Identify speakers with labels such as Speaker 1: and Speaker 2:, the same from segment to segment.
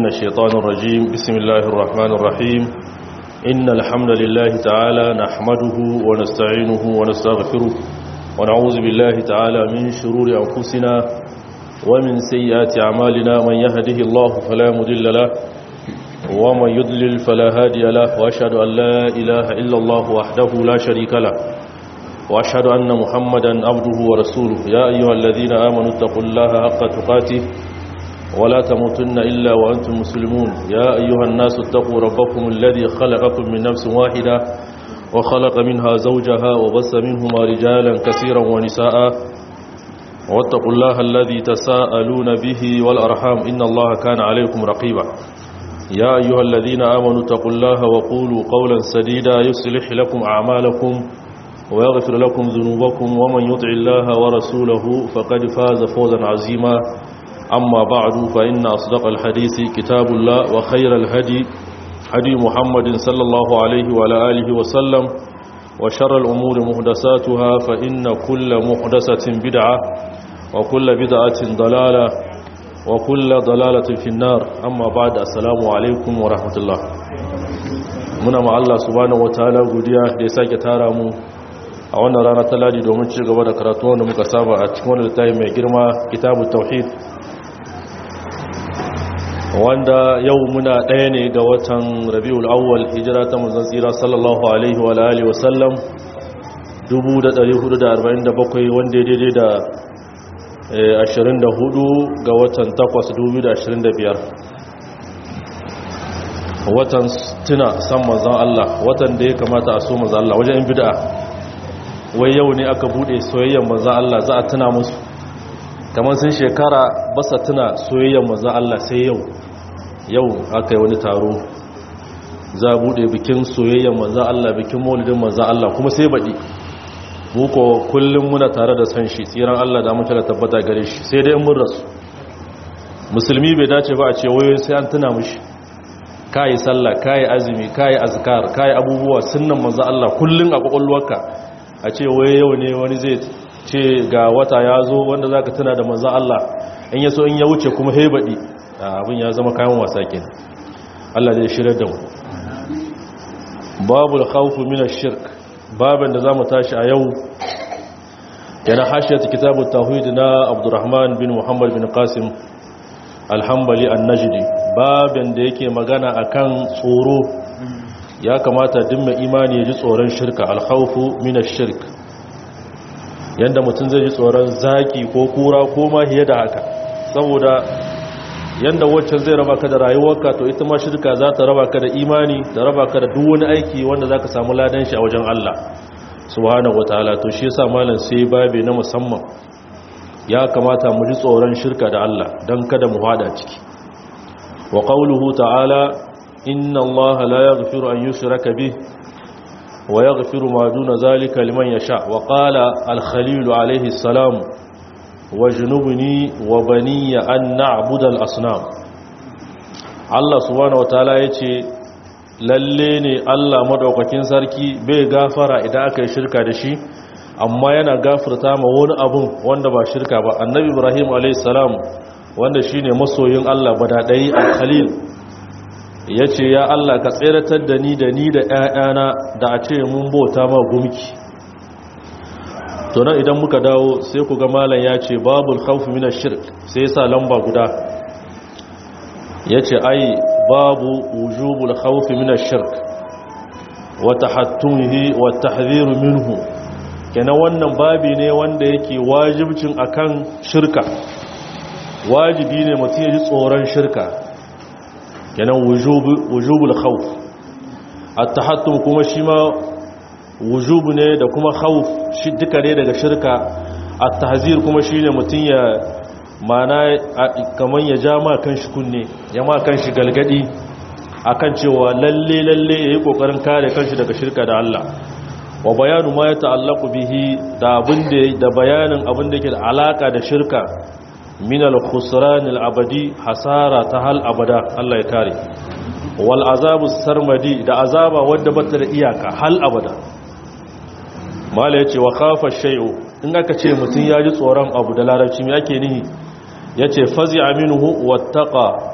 Speaker 1: من الشيطان الرجيم بسم الله الرحمن الرحيم إن الحمد لله تعالى نحمده ونستعينه ونستغفره ونعوذ بالله تعالى من شرور أنفسنا ومن سيئات أعمالنا من يهده الله فلا مضل له ومن يضلل فلا هادي له وأشهد أن لا إله إلا الله وحده لا شريك له وأشهد أن محمدا عبده ورسوله يا أيها الذين آمنوا اتقوا الله حق تقاته ولا تموتن إلا وأنتم مسلمون يا أيها الناس اتقوا ربكم الذي خلقكم من نفس واحدة وخلق منها زوجها وبث منهما رجالا كثيرا ونساء واتقوا الله الذي تساءلون به والأرحام إن الله كان عليكم رقيبا يا أيها الذين آمنوا اتقوا الله وقولوا قولا سديدا يصلح لكم أعمالكم ويغفر لكم ذنوبكم ومن يطع الله ورسوله فقد فاز فوزا عظيما أما بعد فإن أصدق الحديث كتاب الله وخير الهدي هدي محمد صلى الله عليه وعلى آله وسلم وشر الأمور محدثاتها فإن كل محدثة بدعة وكل بدعة ضلالة وكل ضلالة في النار أما بعد السلام عليكم ورحمة الله muna ma Allah subhanahu wataala godiya da ya sake tara mu a wannan rana ta ladi domin ci gaba da karatu wanda muka saba a cikin wannan littafi mai girma kitabut tauhid wanda yau muna ɗaya ne ga watan rabiul awwal hijira ta manzon tsira sallallahu alaihi wa alihi wa sallam 1447 wanda ya daidai da 24 ga watan 8 2025 watan tuna san manzon Allah watan da ya kamata a so manzon Allah wajen bid'a wai yau ne aka bude soyayyar manzon Allah za a tuna musu kamar sun shekara basa tuna soyayyar manzon Allah sai yau yau aka yi wani taro za a bude bikin soyayyar manzan Allah bikin maulidin manzan Allah kuma sai baɗi muko kullum muna tare da san shi tsiran Allah da mutu da tabbata gare shi sai dai mun rasu musulmi bai dace ba a ce wayoyin sai an tuna mushi kayi sallah kayi azumi kayi azkar kayi abubuwa sunnan manzan Allah kullum a kwakwalwarka a ce waye yau ne wani zai ce ga wata ya zo wanda zaka tuna da manzan Allah in ya so in ya wuce kuma hebaɗi abin ya zama kayan wasa ke Allah zai shirar da mu babu khawfu min ash-shirk babin da zamu tashi a yau yana hashiyat kitabut tauhid na Abdurrahman bin Muhammad bin Qasim al-Hanbali an-Najdi babin da yake magana akan tsoro ya kamata duk mai imani ya ji tsoron shirka al-khawfu min ash-shirk yanda mutum zai ji tsoron zaki ko kura ko ma hiye da haka saboda yanda waccan zai raba ka da rayuwarka to ita ma shirka za ta raba ka da imani da raba ka da duk wani aiki wanda za ka samu ladan shi a wajen Allah subhanahu wataala to shi yasa malam sai babe na musamman ya kamata mu ji tsoron shirka da Allah dan kada mu hada ciki wa qawluhu ta'ala inna Allah la yaghfiru an yushraka bih wa yaghfiru ma duna zalika liman yasha wa qala al-khalil alayhi salam wajnubni wa baniya an na'budu al-asnam Allah subhanahu wataala yace lalle ne Allah madaukakin sarki bai gafara idan aka yi shirka da shi amma yana gafarta ma wani abun wanda ba shirka ba annabi Ibrahim alayhis salam wanda shine masoyin Allah badadai al-khalil yace ya Allah ka tseratar da ni da ni da ƴaƴana da a ce mun bauta ma gumki to nan idan muka dawo sai ku ga malam ya ce babul khawf min ash-shirk sai yasa lamba guda yace ai babu wujubul khawf min ash-shirk wa tahattumihi wa tahdhir minhu kenan wannan babi ne wanda yake wajibcin akan shirka wajibi ne mutum ya ji tsoron shirka kenan wujubul khawf at-tahattum kuma shi ma wujubu ne da kuma khawf shi duka ne daga shirka at-tahzir kuma shine mutun ya mana kaman ya ja ma kanshi kunne ya ma kanshi galgadi akan cewa lalle lalle yayi kokarin kare kanshi daga shirka da Allah wa bayanu ma ya ta'allaqu bihi da abin da da bayanin abin da yake da alaka da shirka min al-khusran al-abadi hasara ta hal abada Allah ya kare wal azabu sarmadi da azaba wadda bata da iyaka hal abada mala ya ce wa kafa shai'u in aka ce mutum ya ji tsoron abu da larabci mai ake nihi ya ce fazi aminuhu wattaka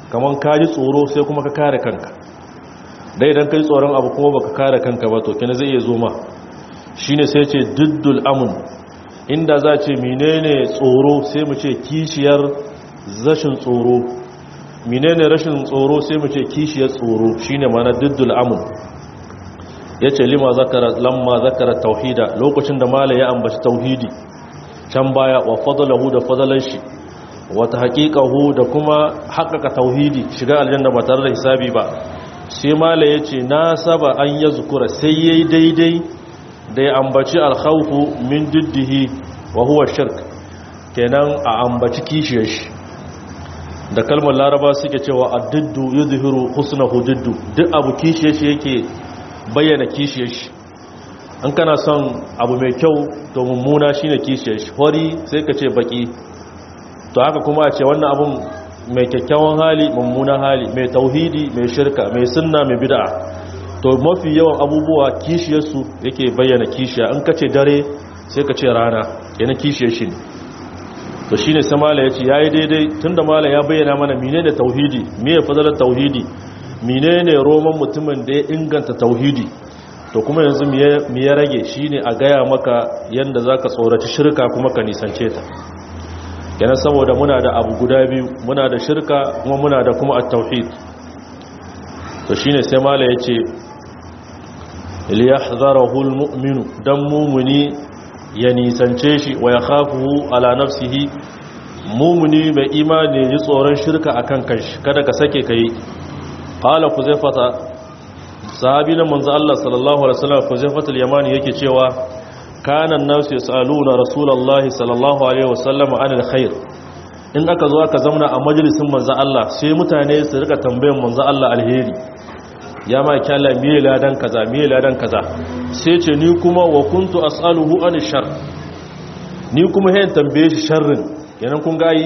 Speaker 1: kamar ka ji tsoro sai kuma ka kare kanka dai idan ka ji tsoron abu kuma baka kare kanka ba to kina zai iya zo ma shine sai ce diddul amun inda za ce menene tsoro sai mu ce kishiyar rashin tsoro menene rashin tsoro sai mu ce kishiyar tsoro shine mana diddul amun yace lima zakara lamma zakara tauhida lokacin da mala ya ambaci tauhidi can baya wa fadlahu da fadalan shi wata haqiqahu da kuma haƙaƙa tauhidi shiga aljanna ba tare da hisabi ba sai mala yace na saba an yazkura sai yayi daidai da ya ambaci alkhawfu min diddihi wa huwa shirk kenan a ambaci kishiyar shi da kalmar laraba suke cewa addiddu yuzhiru husnahu diddu duk abu kishiyar shi yake bayyana kishiyar shi an kana son abu mai kyau to mummuna shine kishiyar shi hori sai ka ce baki to haka kuma a ce wannan abun mai kyakkyawan hali mummunan hali mai tauhidi mai shirka mai sunna mai bid'a to mafi yawan abubuwa kishiyarsu yake bayyana kishiya in ka ce dare sai ka ce rana yana kishiyar shi to shi ne samala ya ce ya yi daidai tun da mala ya bayyana mana mine da tauhidi miye fadalar tauhidi mine ne roman mutumin da ya inganta tauhidi to kuma yanzu miye rage shi ne a gaya maka yadda za ka tsoraci shirka kuma ka nisance ta yana saboda muna da abu guda biyu muna da shirka kuma muna da kuma a tauhid to shi ne sai mala ya ce liyahzarahu almu'minu dan mumuni ya nisance shi wa ya khafuhu ala nafsihi mumuni mai imani ji tsoron shirka akan kanshi kada ka sake kai qala kuzaifata sahabi na manzo Allah sallallahu alaihi wasallam kuzaifatul yamani yake cewa kana an-nasu yasaluna rasulullahi sallallahu alaihi wasallam anil khair in aka zo aka zauna a majalisin manzo Allah sai mutane su rika tambayan manzo Allah alheri ya ma kyalla miye ladan kaza miye ladan kaza sai ce ni kuma wa kuntu as'aluhu an shar ni kuma hayin tambaye shi sharrin kenan kun gayi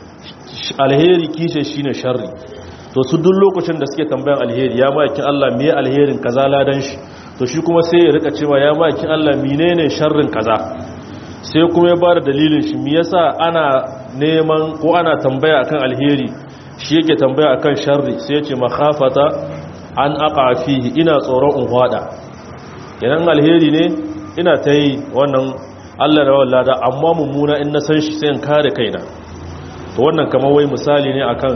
Speaker 1: alheri kishe shine sharri to su duk lokacin da suke tambayan alheri ya ma kin Allah miye alherin kaza ladan shi to shi kuma sai ya rika cewa ya ma kin Allah menene sharrin kaza sai kuma ya bada dalilin shi me yasa ana neman ko ana tambaya akan alheri shi yake tambaya akan sharri sai ya ce makhafata an aka fihi ina tsoron in hwada idan alheri ne ina ta yi wannan allah da wallada amma mummuna in na san shi sai in kare kaina to wannan kamar wai misali ne akan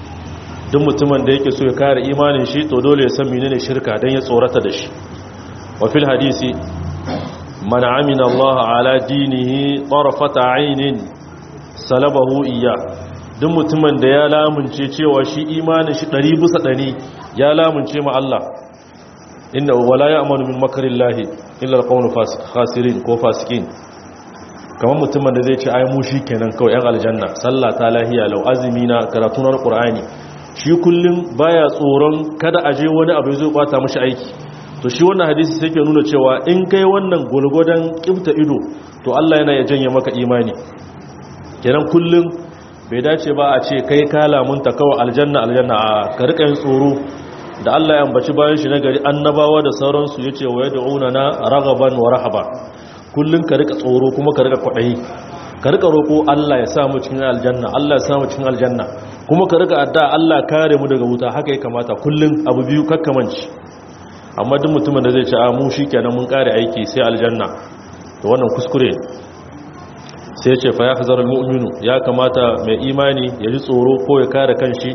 Speaker 1: duk mutumin da yake so ya kare imanin shi to dole ya san menene shirka dan ya tsorata da shi wa fil hadisi man amina allah ala dinihi tarfata aynin salabahu iya duk mutumin da ya lamunce cewa shi imanin shi 100 bisa 100 ya lamunce ma Allah inda wala ya amanu min makarillahi illa alqawlu khasirin ko fasikin kamar mutumin da zai ce ai mu kenan kawai yan aljanna sallah ta lahiya lau azumi na karatu na qur'ani shi kullum baya tsoron kada aje wani abu zai kwata mishi aiki to shi wannan hadisi sai ke nuna cewa in kai wannan gulgudan kifta ido to Allah yana ya janye maka imani kenan kullum bai dace ba a ce kai ka lamunta kawai aljanna aljanna a ka rika yin tsoro da Allah ya ambaci bayan shi na gari annabawa da sauransu yace wa yad'una na ragaban wa rahaba kullun ka rika tsoro kuma ka rika kwadayi ka rika roko Allah ya sa mu cikin aljanna Allah ya sa mu cikin aljanna kuma ka rika adda Allah kare mu daga wuta haka ya kamata kullun abu biyu kakkamanci amma duk mutumin da zai ce a mu shikenan mun kare aiki sai aljanna to wannan kuskure sai ce fa ya hazar mu'minu ya kamata mai imani ya ji tsoro ko ya kare kanshi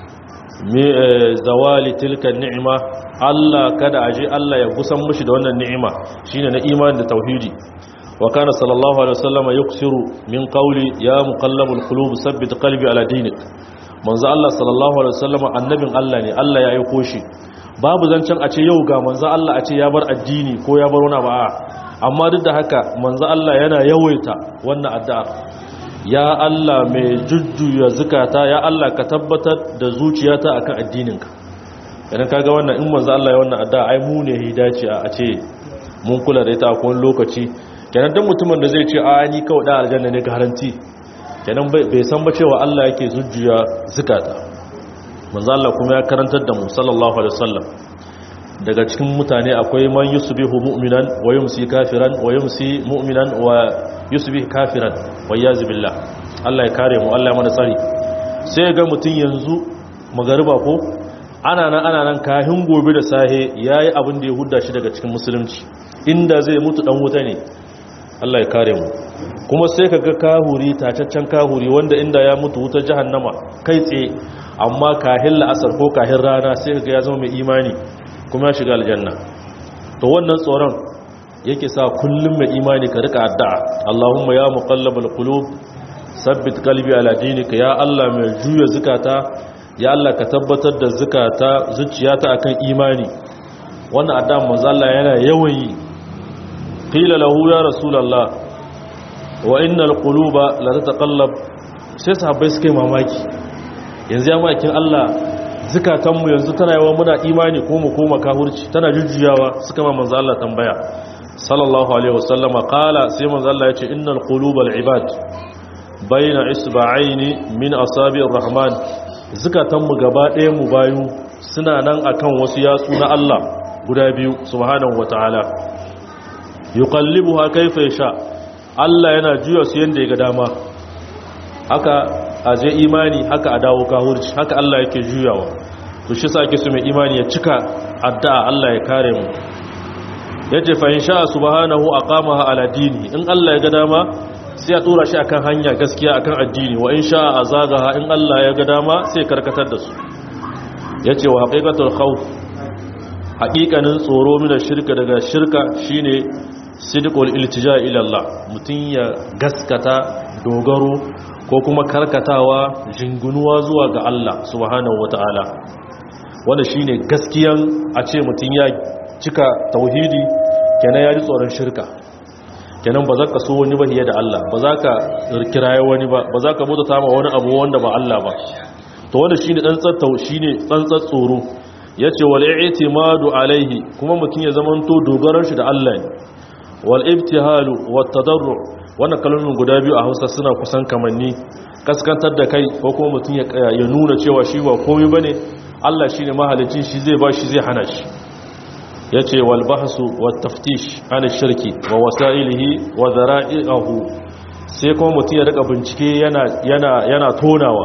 Speaker 1: zawali tilka ni'ima Allah kada aje Allah ya gusan mushi da wannan ni'ima shine na imani da tauhidi wa kana sallallahu alaihi wasallam yuksiru min qawli ya muqallabul qulub sabbit qalbi ala dinik manzo Allah sallallahu alaihi wasallam annabin Allah ne Allah ya aiko shi babu zancen a ce yau ga manzo Allah a ce ya bar addini ko ya bar wani ba amma duk da haka manzo Allah yana yawaita wannan addu'a ya Allah mai jujjuya zukata ya Allah ka tabbatar da zuciyata akan addininka idan kaga wannan in manzo Allah ya wannan addu'a ai mu ne hidaci a ce mun kula da ita a kowane lokaci kenan dan mutumin da zai ce a ni kawai da aljanna ne garanti kenan bai san ba cewa Allah yake zujjuya zukata manzo Allah kuma ya karantar da mu sallallahu alaihi wasallam daga cikin mutane akwai man yusbihu mu'minan wa yumsi kafiran wa yumsi mu'minan wa yusbih kafiran wa yaz billah Allah ya kare mu Allah ya mana tsari sai ga mutun yanzu magariba ko ana nan ana nan kahin gobe da sahe yayi abin da ya hudda shi daga cikin musulunci inda zai mutu dan wuta ne Allah ya kare mu kuma sai kaga kahuri tacaccen kahuri wanda inda ya mutu wutar jahannama kai tsaye amma kahin la'asar ko kahin rana sai kaga ya zama mai imani kuma ya shiga aljanna to wannan tsoron yake sa kullum mai imani ka rika addu'a Allahumma ya muqallibal qulub sabbit qalbi ala dinika ya Allah mai juya zukata ya Allah ka tabbatar da zukata zuciyata akan imani wannan addu'a manzo Allah yana yawan yi qila lahu ya rasulullah wa innal quluba la tataqallab sai sahabbai suka yi mamaki yanzu ya makin Allah zukatanmu yanzu tana yawa muna imani ko mu koma kahurci tana jujjuyawa suka ma manzo Allah tambaya sallallahu alaihi wasallam qala sai manzo Allah yace innal qulubal ibad baina isba'aini min asabi'ir rahman zukatanmu gaba ɗaya mu bayu suna nan akan wasu yatsu na Allah guda biyu subhanahu wataala yuqallibuha kayfa yasha Allah yana juya su yanda ya ga dama haka a je imani haka a dawo kahurci haka Allah yake juyawa to shi sa ake so mai imani ya cika addu'a Allah ya kare mu yace fa insha subhanahu aqamaha ala dini in Allah ya ga dama sai ya tura shi akan hanya gaskiya akan addini wa insha azagaha in Allah ya ga dama sai karkatar da su yace wa haqiqatul khawf haqiqanin tsoro min shirka daga shirka shine sidqul iltija ila Allah mutun ya gaskata dogaro ko kuma karkatawa jingunuwa zuwa ga Allah subhanahu wata'ala wanda shine gaskiyan a ce mutum ya cika tauhidi kenan ya ji tsoron shirka kenan ba za ka so wani ba da Allah ba za ka kiraye wani ba ba za ka bauta ma wani abu wanda ba Allah ba to wanda shine tsantsar tau shine tsantsar tsoro yace wal i'timadu alaihi kuma mutum ya zamanto dogaran shi da Allah ne wal ibtihalu wat tadarru wannan kalmomin guda biyu a hausa suna kusan kamanni kaskantar da kai ko kuma mutum ya nuna cewa shi ba komai ba ne allah shi ne mahalicin shi zai ba shi zai hana shi ya ce walbahasu wa taftish ana shirki wa wasa'ilihi wa zara'i'ahu sai kuma mutum ya daga bincike yana tonawa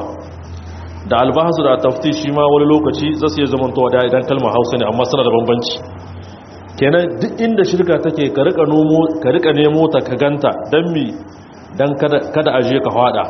Speaker 1: da albahasu da taftish shi ma wani lokaci za su yi zamantowa da idan kalmar hausa ne amma suna da bambanci kenan duk inda shirka take ka rika nomo ka rika nemo ta ka ganta dan mi dan kada kada aje ka fada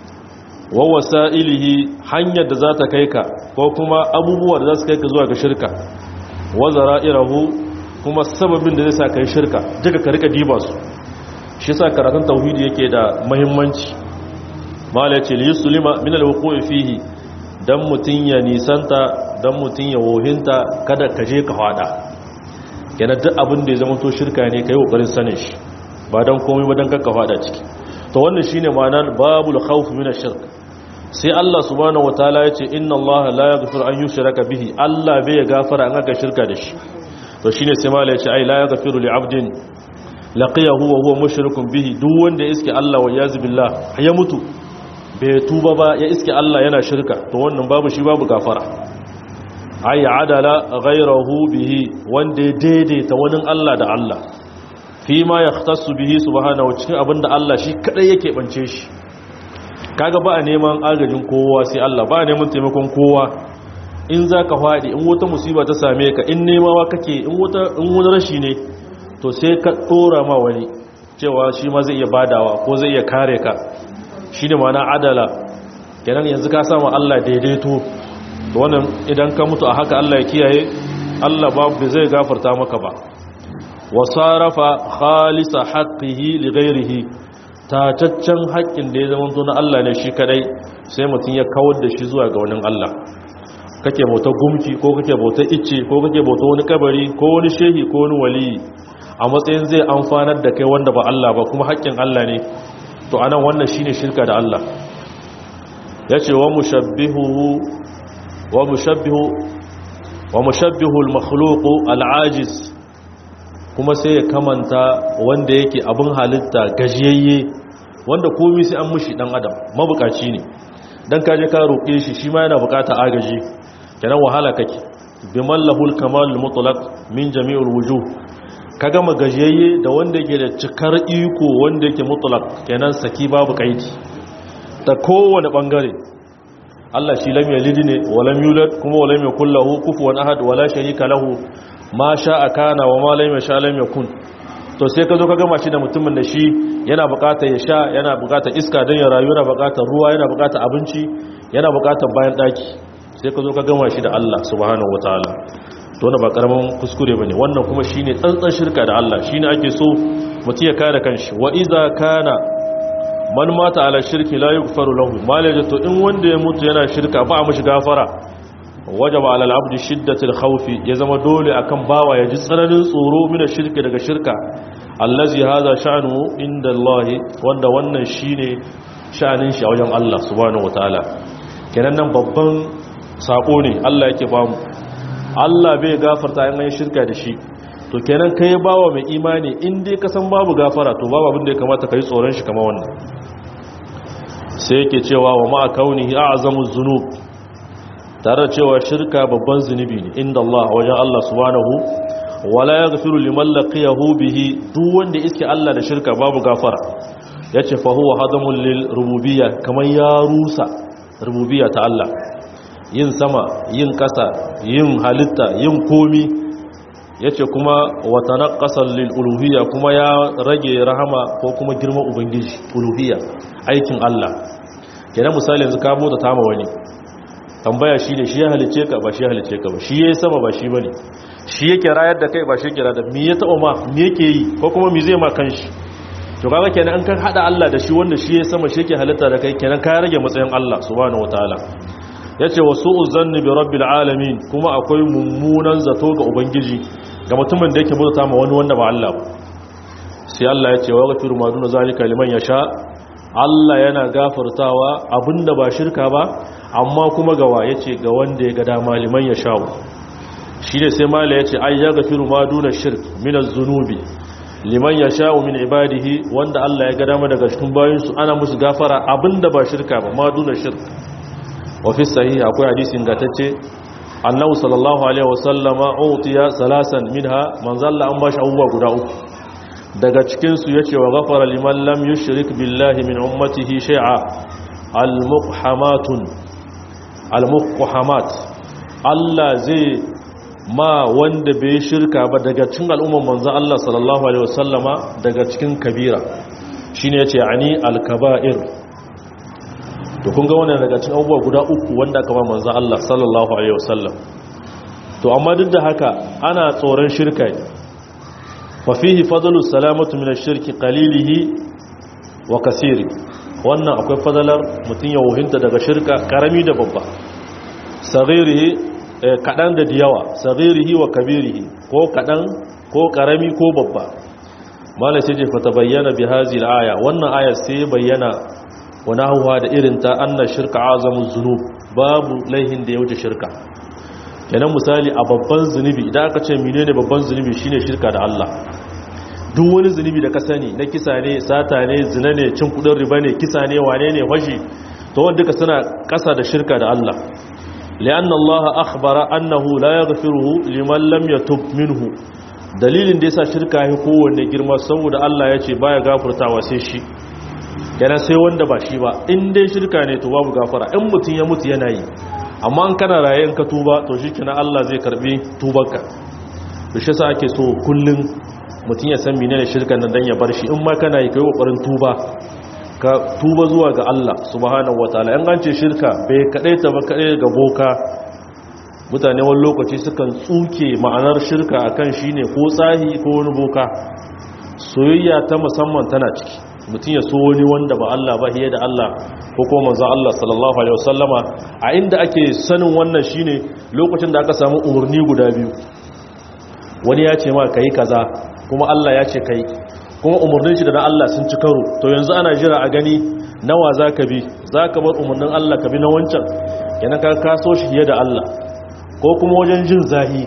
Speaker 1: wa wasailihi hanyar da za ta kai ka ko kuma abubuwa da za su kai ka zuwa ga shirka wa zara'irahu kuma sababin da zai sa kai shirka duka ka rika diba su shi yasa karatun tauhidi yake da muhimmanci mala ce li yuslima min al-wuqu'i fihi dan mutun ya nisanta dan mutun ya wohinta kada ka je ka fada yana duk abin da ya zama to shirka ne ka yi ƙoƙarin sanin shi ba don komai ba don kakka fada ciki to wannan shi ne ma'anar babul khawf min shirk sai Allah subhanahu wataala ya ce inna Allah la yaghfiru an yushraka bihi Allah bai gafara an aka shirka da shi to shine sai mala ya ce ai la yaghfiru li 'abdin laqiyahu wa huwa mushrikun bihi duk wanda ya iske Allah wa yaz billah ya mutu bai tuba ba ya iske Allah yana shirka to wannan babu shi babu gafara ay adala ghayrahu bihi wanda ya daidaita wani Allah da Allah fi ma yahtassu bihi subhanahu cikin abinda Allah shi kadai yake bance shi kaga ba a neman agajin kowa sai Allah ba a neman taimakon kowa in zaka fadi in wata musiba ta same ka in nemawa kake in wata in wani rashi ne to sai ka dora ma wani cewa shi ma zai iya badawa ko zai iya kare ka shine ma'ana adala kenan yanzu ka samu Allah daidaito to wannan idan ka mutu a haka Allah ya kiyaye Allah babu zai gafarta maka ba wa sarafa khalisa haqqihi li ghairihi tataccen haƙƙin da ya zama to na Allah ne shi kadai sai mutum ya kawar da shi zuwa ga wani Allah kake bauta gumki ko kake bauta icce ko kake bauta wani kabari ko wani shehi ko wani wali a matsayin zai amfanar da kai wanda ba Allah ba kuma haƙƙin Allah ne to anan wannan shine shirka da Allah yace wa mushabbihu wa mushabbihu wa mushabbihu al-makhluq al-ajiz kuma sai ya kamanta wanda yake abin halitta gajiyayye wanda komai sai an mushi dan adam mabukaci ne dan kaje ka roke shi shi ma yana bukata agaji kenan wahala kake biman lahul kamal mutlaq min jami'ul wujuh kaga magajiyayye da wanda yake da cikar iko wanda yake mutlaq kenan saki babu kaidi ta kowane bangare Allah shi lam yalid ne wa lam yulad kuma wa lam yakul lahu kufuwan ahad wa la sharika lahu ma sha'a kana wa ma lam yasha lam yakun to sai ka zo ka gama shi da mutumin da shi yana bukatar ya sha yana bukatar iska don ya rayu yana bukatar ruwa yana bukatar abinci yana bukatar bayan daki sai ka zo ka gama shi da Allah subhanahu wataala to wannan ba karamin kuskure bane wannan kuma shine tsantsan shirka da Allah shine ake so mutum ya kare kanshi wa iza kana man mata ala shirki la yughfaru lahu malaje to in wanda ya mutu yana shirka ba a mishi gafara wajaba ala al-abdi shiddatul khawfi ya zama dole akan bawa ya ji tsananin tsoro mina shirki daga shirka allazi hadha sha'nu inda Allah wanda wannan shine sha'anin shi a wajen Allah subhanahu wataala kenan nan babban sako ne Allah yake bamu Allah bai gafarta in an shirka da shi to kenan kai bawa mai imani in dai ka san babu gafara to babu abin da ya kamata kai tsoron shi kamar wannan sai yake cewa wa ma kaunihi a'zamu dhunub tare da cewa shirka babban zunubi ne inda Allah wajen Allah subhanahu wala yaghfiru liman laqiyahu bihi duk wanda iske Allah da shirka babu gafara yace fa huwa hadamun lil rububiyya kaman ya rusa rububiyya ta Allah yin sama yin kasa yin halitta yin komi yace kuma wa tanaqqasan lil uluhiyya kuma ya rage rahama ko kuma girman ubangiji uluhiyya aikin Allah kenan misali yanzu ka mota tama wani tambaya shi ne shi ya halice ka ba shi ya halice ka ba shi ya yi sama ba shi ba ne shi yake rayar da kai ba shi kira da mi ya taɓa ma mi yake yi ko kuma mi zai ma kan shi to kaga kenan an kan haɗa Allah da shi wanda shi ya sama shi yake halitta da kai kenan ka rage matsayin Allah subhanahu wataala yace wa su'u zanni bi rabbil alamin kuma akwai mummunan zato ga ubangiji ga mutumin da yake bauta ma wani wanda ba Allah ba sai Allah ya ce wa ghafir ma duna zalika liman yasha Allah yana gafartawa abinda ba shirka ba amma kuma gawa ya ce ga wanda ya ga dama liman ya sha'u shi ne sai mala ya ce ai ya gafiru ma duna shirk minas zunubi liman ya sha'u min ibadihi wanda Allah ya ga dama daga cikin bayansu ana musu gafara abinda ba shirka ba ma duna shirk wa fi sahih akwai hadisin gatacce annabi sallallahu alaihi wasallama utiya salasan minha manzalla an bashi abubuwa guda uku daga cikin su yace wa ghafara liman lam yushrik billahi min ummatihi shay'a al-muqhamatun al-muqhamat Allah zai ma wanda bai shirka ba daga cikin al'umman manzon Allah sallallahu alaihi wasallama daga cikin kabira shine yace ani al-kaba'ir to kun ga wannan daga cikin abubuwa guda uku wanda aka ba manzon Allah sallallahu alaihi wasallam to amma duk da haka ana tsoron shirka ne fa fihi fadlu salamatu min ash-shirki qalilihi wa kaseeri wannan akwai fadalar mutum ya wuhinta daga shirka karami da babba sagirihi kadan da diyawa sagirihi wa kabirihi ko kadan ko karami ko babba mala sai je fata bayyana bi hazi aya wannan aya sai bayyana wani hawa da irin ta anna shirka azamu zunub babu laihin da ya wuce shirka kenan misali a babban zunubi idan aka ce menene babban zunubi shine shirka da Allah duk wani zunubi da ka sani na kisa ne sata ne zina ne cin kudin riba ne kisa ne wane ne fashi to wanda duka suna kasa da shirka da Allah li'anna Allah akhbara annahu la yaghfiruhu liman lam yatub minhu dalilin da yasa shirka ya kowanne girma saboda Allah ya ce baya gafartawa sai shi yana sai wanda ba shi ba in dai shirka ne to babu gafara in mutun ya mutu yana yi amma an kana raye in ka tuba to shikenan Allah zai karbi tubarka to shi yasa ake so kullun mutum ya san menene shirkan nan dan ya bar shi in ma kana yi kai kokarin tuba ka tuba zuwa ga Allah subhanahu wataala in an ce shirka bai kadaita ba kadai ga boka mutane wani lokaci sukan tsuke ma'anar shirka akan shine ko tsahi ko wani boka soyayya ta musamman tana ciki mutum ya so wani wanda ba Allah ba hiye da Allah ko kuma manzo Allah sallallahu alaihi wasallama a inda ake sanin wannan shine lokacin da aka samu umurni guda biyu wani ya ce ma kai kaza kuma Allah ya ce kai kuma umarnin shi da na Allah sun ci karo to yanzu ana jira a gani nawa za ka bi za ka bar umarnin Allah ka bi na wancan yana ka kaso shi fiye da Allah ko kuma wajen jin zahi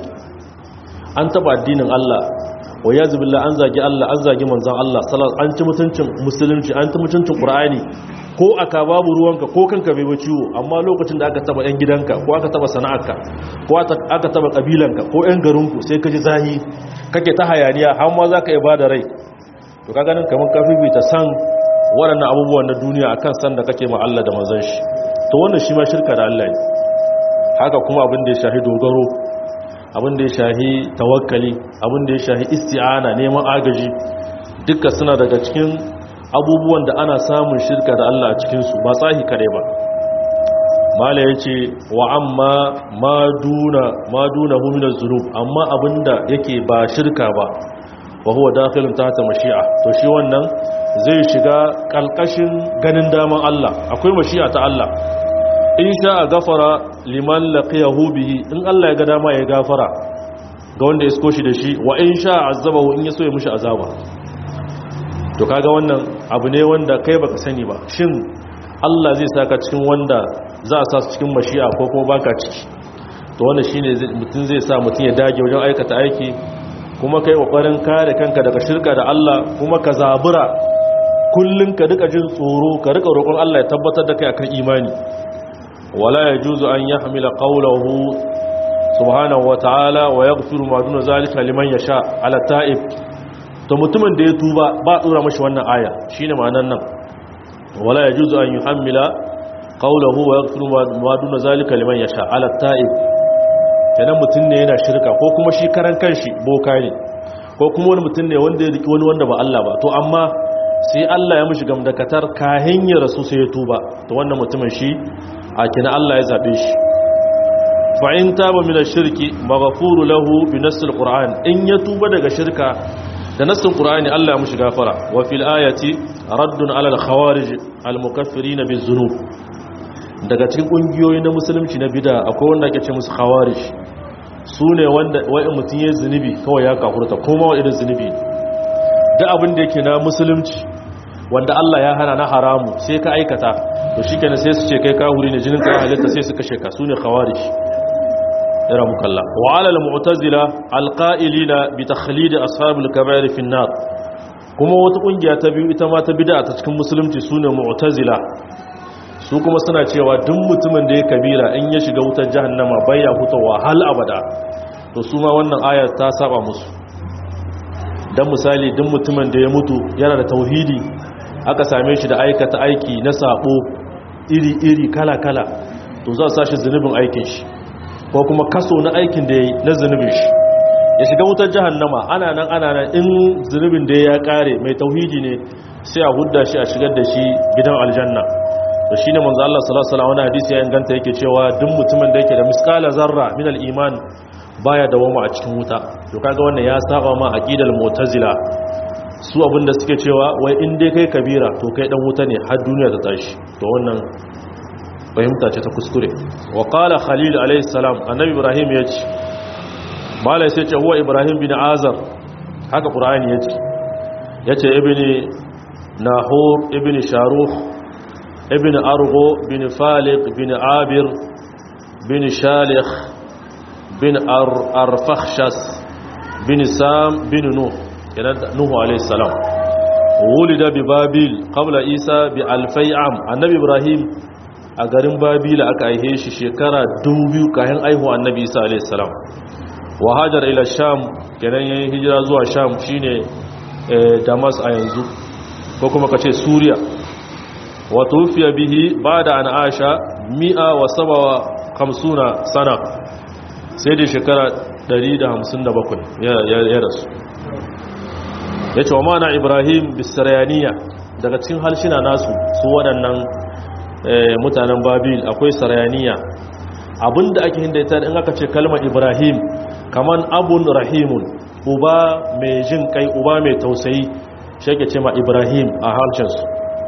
Speaker 1: an taba addinin Allah wa ya zubilla an zagi Allah an zagi manzan Allah an ci mutuncin musulunci an ci mutuncin ƙur'ani ko aka babu ruwanka ko kanka bai ciwo amma lokacin da aka taba 'yan gidanka ko aka taba sana'arka ko aka taba kabilanka ko 'yan garinku sai ka ji zahi kake ta hayaniya har ma za ka yi ba da rai to ka ganin kamar ka fifita san waɗannan abubuwan na duniya akan san da kake ma Allah da manzon shi to wannan shi ma shirka da Allah ne haka kuma abin da ya shahi dogaro abin da ya shahi tawakkali abin da ya shahi isti'ana neman agaji duka suna daga cikin abubuwan da ana samun shirka da Allah a cikinsu ba tsahi kare ba mala ya ce wa amma ma duna huminar zunub amma abinda yake ba shirka ba wa huwa dakhilun tahta mashi'a to shi wannan zai shiga kalkashin ganin daman Allah akwai mashi'a ta Allah in sha a gafara liman laqiyahu bihi in Allah ya ga dama ya gafara ga wanda ya isko shi da shi wa in sha azabahu in ya so ya mushi azaba to kaga wannan abu ne wanda kai baka sani ba shin Allah zai saka cikin wanda za a sa su cikin mashi'a ko kuma baka ciki to wannan shine mutum zai sa mutum ya dage wajen aikata aiki kuma kai kokarin kare kanka daga shirka da Allah kuma ka zabura kullun ka rika jin tsoro ka rika roƙon Allah ya tabbatar da kai akan imani wala yajuzu an yahmila qawluhu subhanahu wa ta'ala wa yaghfiru ma duna zalika liman yasha ala ta'ib to mutumin da ya tuba ba tsura mashi wannan aya shine ma'anar nan wala yajuzu an yuhammila qawluhu wa yaghfiru ma duna zalika liman yasha ala ta'ib kenan mutum ne yana shirka ko kuma shi karan kanshi boka ne ko kuma wani mutum ne wanda ya riki wani wanda ba Allah ba to amma sai Allah ya mishi gamdakatar kahin ya rasu sai ya tuba to wannan mutumin shi a kina Allah ya zabe shi fa in taba min ash-shirki maghfuru lahu bi nass al-Qur'an in ya tuba daga shirka da nassin Qur'ani Allah ya mishi gafara wa fil ayati raddun ala al-khawarij al-mukaffirin biz-zunub daga cikin kungiyoyi na musulunci na bida akwai wanda ake ce musu khawarij su ne wanda wa'in mutum ya zunubi kawai ya kafurta kuma wa irin zunubi da abin da yake na musulunci wanda Allah ya hana na haramu sai ka aikata to shi kenan sai su ce kai kahuri ne jinin ka halitta sai su kashe ka su ne khawarij ira mukalla wa ala al-mu'tazila al-qa'ilina bi takhlid ashabul kaba'ir fi an-nar kuma wata kungiya ta biyu ita ma ta bid'a ta cikin musulunci su ne mu'tazila su kuma suna cewa duk mutumin da ya kabira in ya shiga wutar jahannama baya fitowa hal abada to su ma wannan aya ta saba musu dan misali duk mutumin da ya mutu yana da tauhidi aka same shi da aikata aiki na sabo iri-iri kala-kala to za su sashi zunubin aikin shi ko kuma kaso na aikin da ya yi na zunubin shi ya shiga wutar jahannama ana nan ana nan in zunubin da ya kare mai tauhidi ne sai a hudda shi a shigar da shi gidan aljanna da shi ne manzo Allah sallallahu alaihi wasallam wani hadisi ya inganta yake cewa duk mutumin da yake da miskala zarra min al-iman baya dawama a cikin wuta to kaga wannan ya saba ma aqidal mu'tazila su abinda suke cewa wai in dai kai kabira to kai dan wuta ne har duniya ta tashi to wannan fahimta ce ta kuskure wa qala khalil alayhi salam annabi ibrahim ya ce malai sai ce huwa ibrahim bin azar haka qur'ani ya ce yace ibni nahur ibni sharuh ابن أرغو بن فالق بن عابر بن شالخ بن أر أرفخشس بن سام بن نوح نوح عليه السلام ولد ببابل قبل عيسى بألفي عام النبي إبراهيم a garin babila aka aihe shi shekara biyu kayan aihu annabi isa alaihi salam wa hajar ila sham kenan yayin hijira zuwa sham shine damas a yanzu ko kuma kace suriya وتوفي به بعد أن عاش مئة وسبع خمسون سنة سيدي شكرا دريد همسن بكل يا رسول yace wa mana ibrahim bisarayaniya daga cikin halshina nasu su waɗannan mutanen babil akwai sarayaniya abinda ake hindaita in aka ce kalmar ibrahim kaman abun rahimun uba mai jin kai uba mai tausayi shi ake ce ma ibrahim a harshensu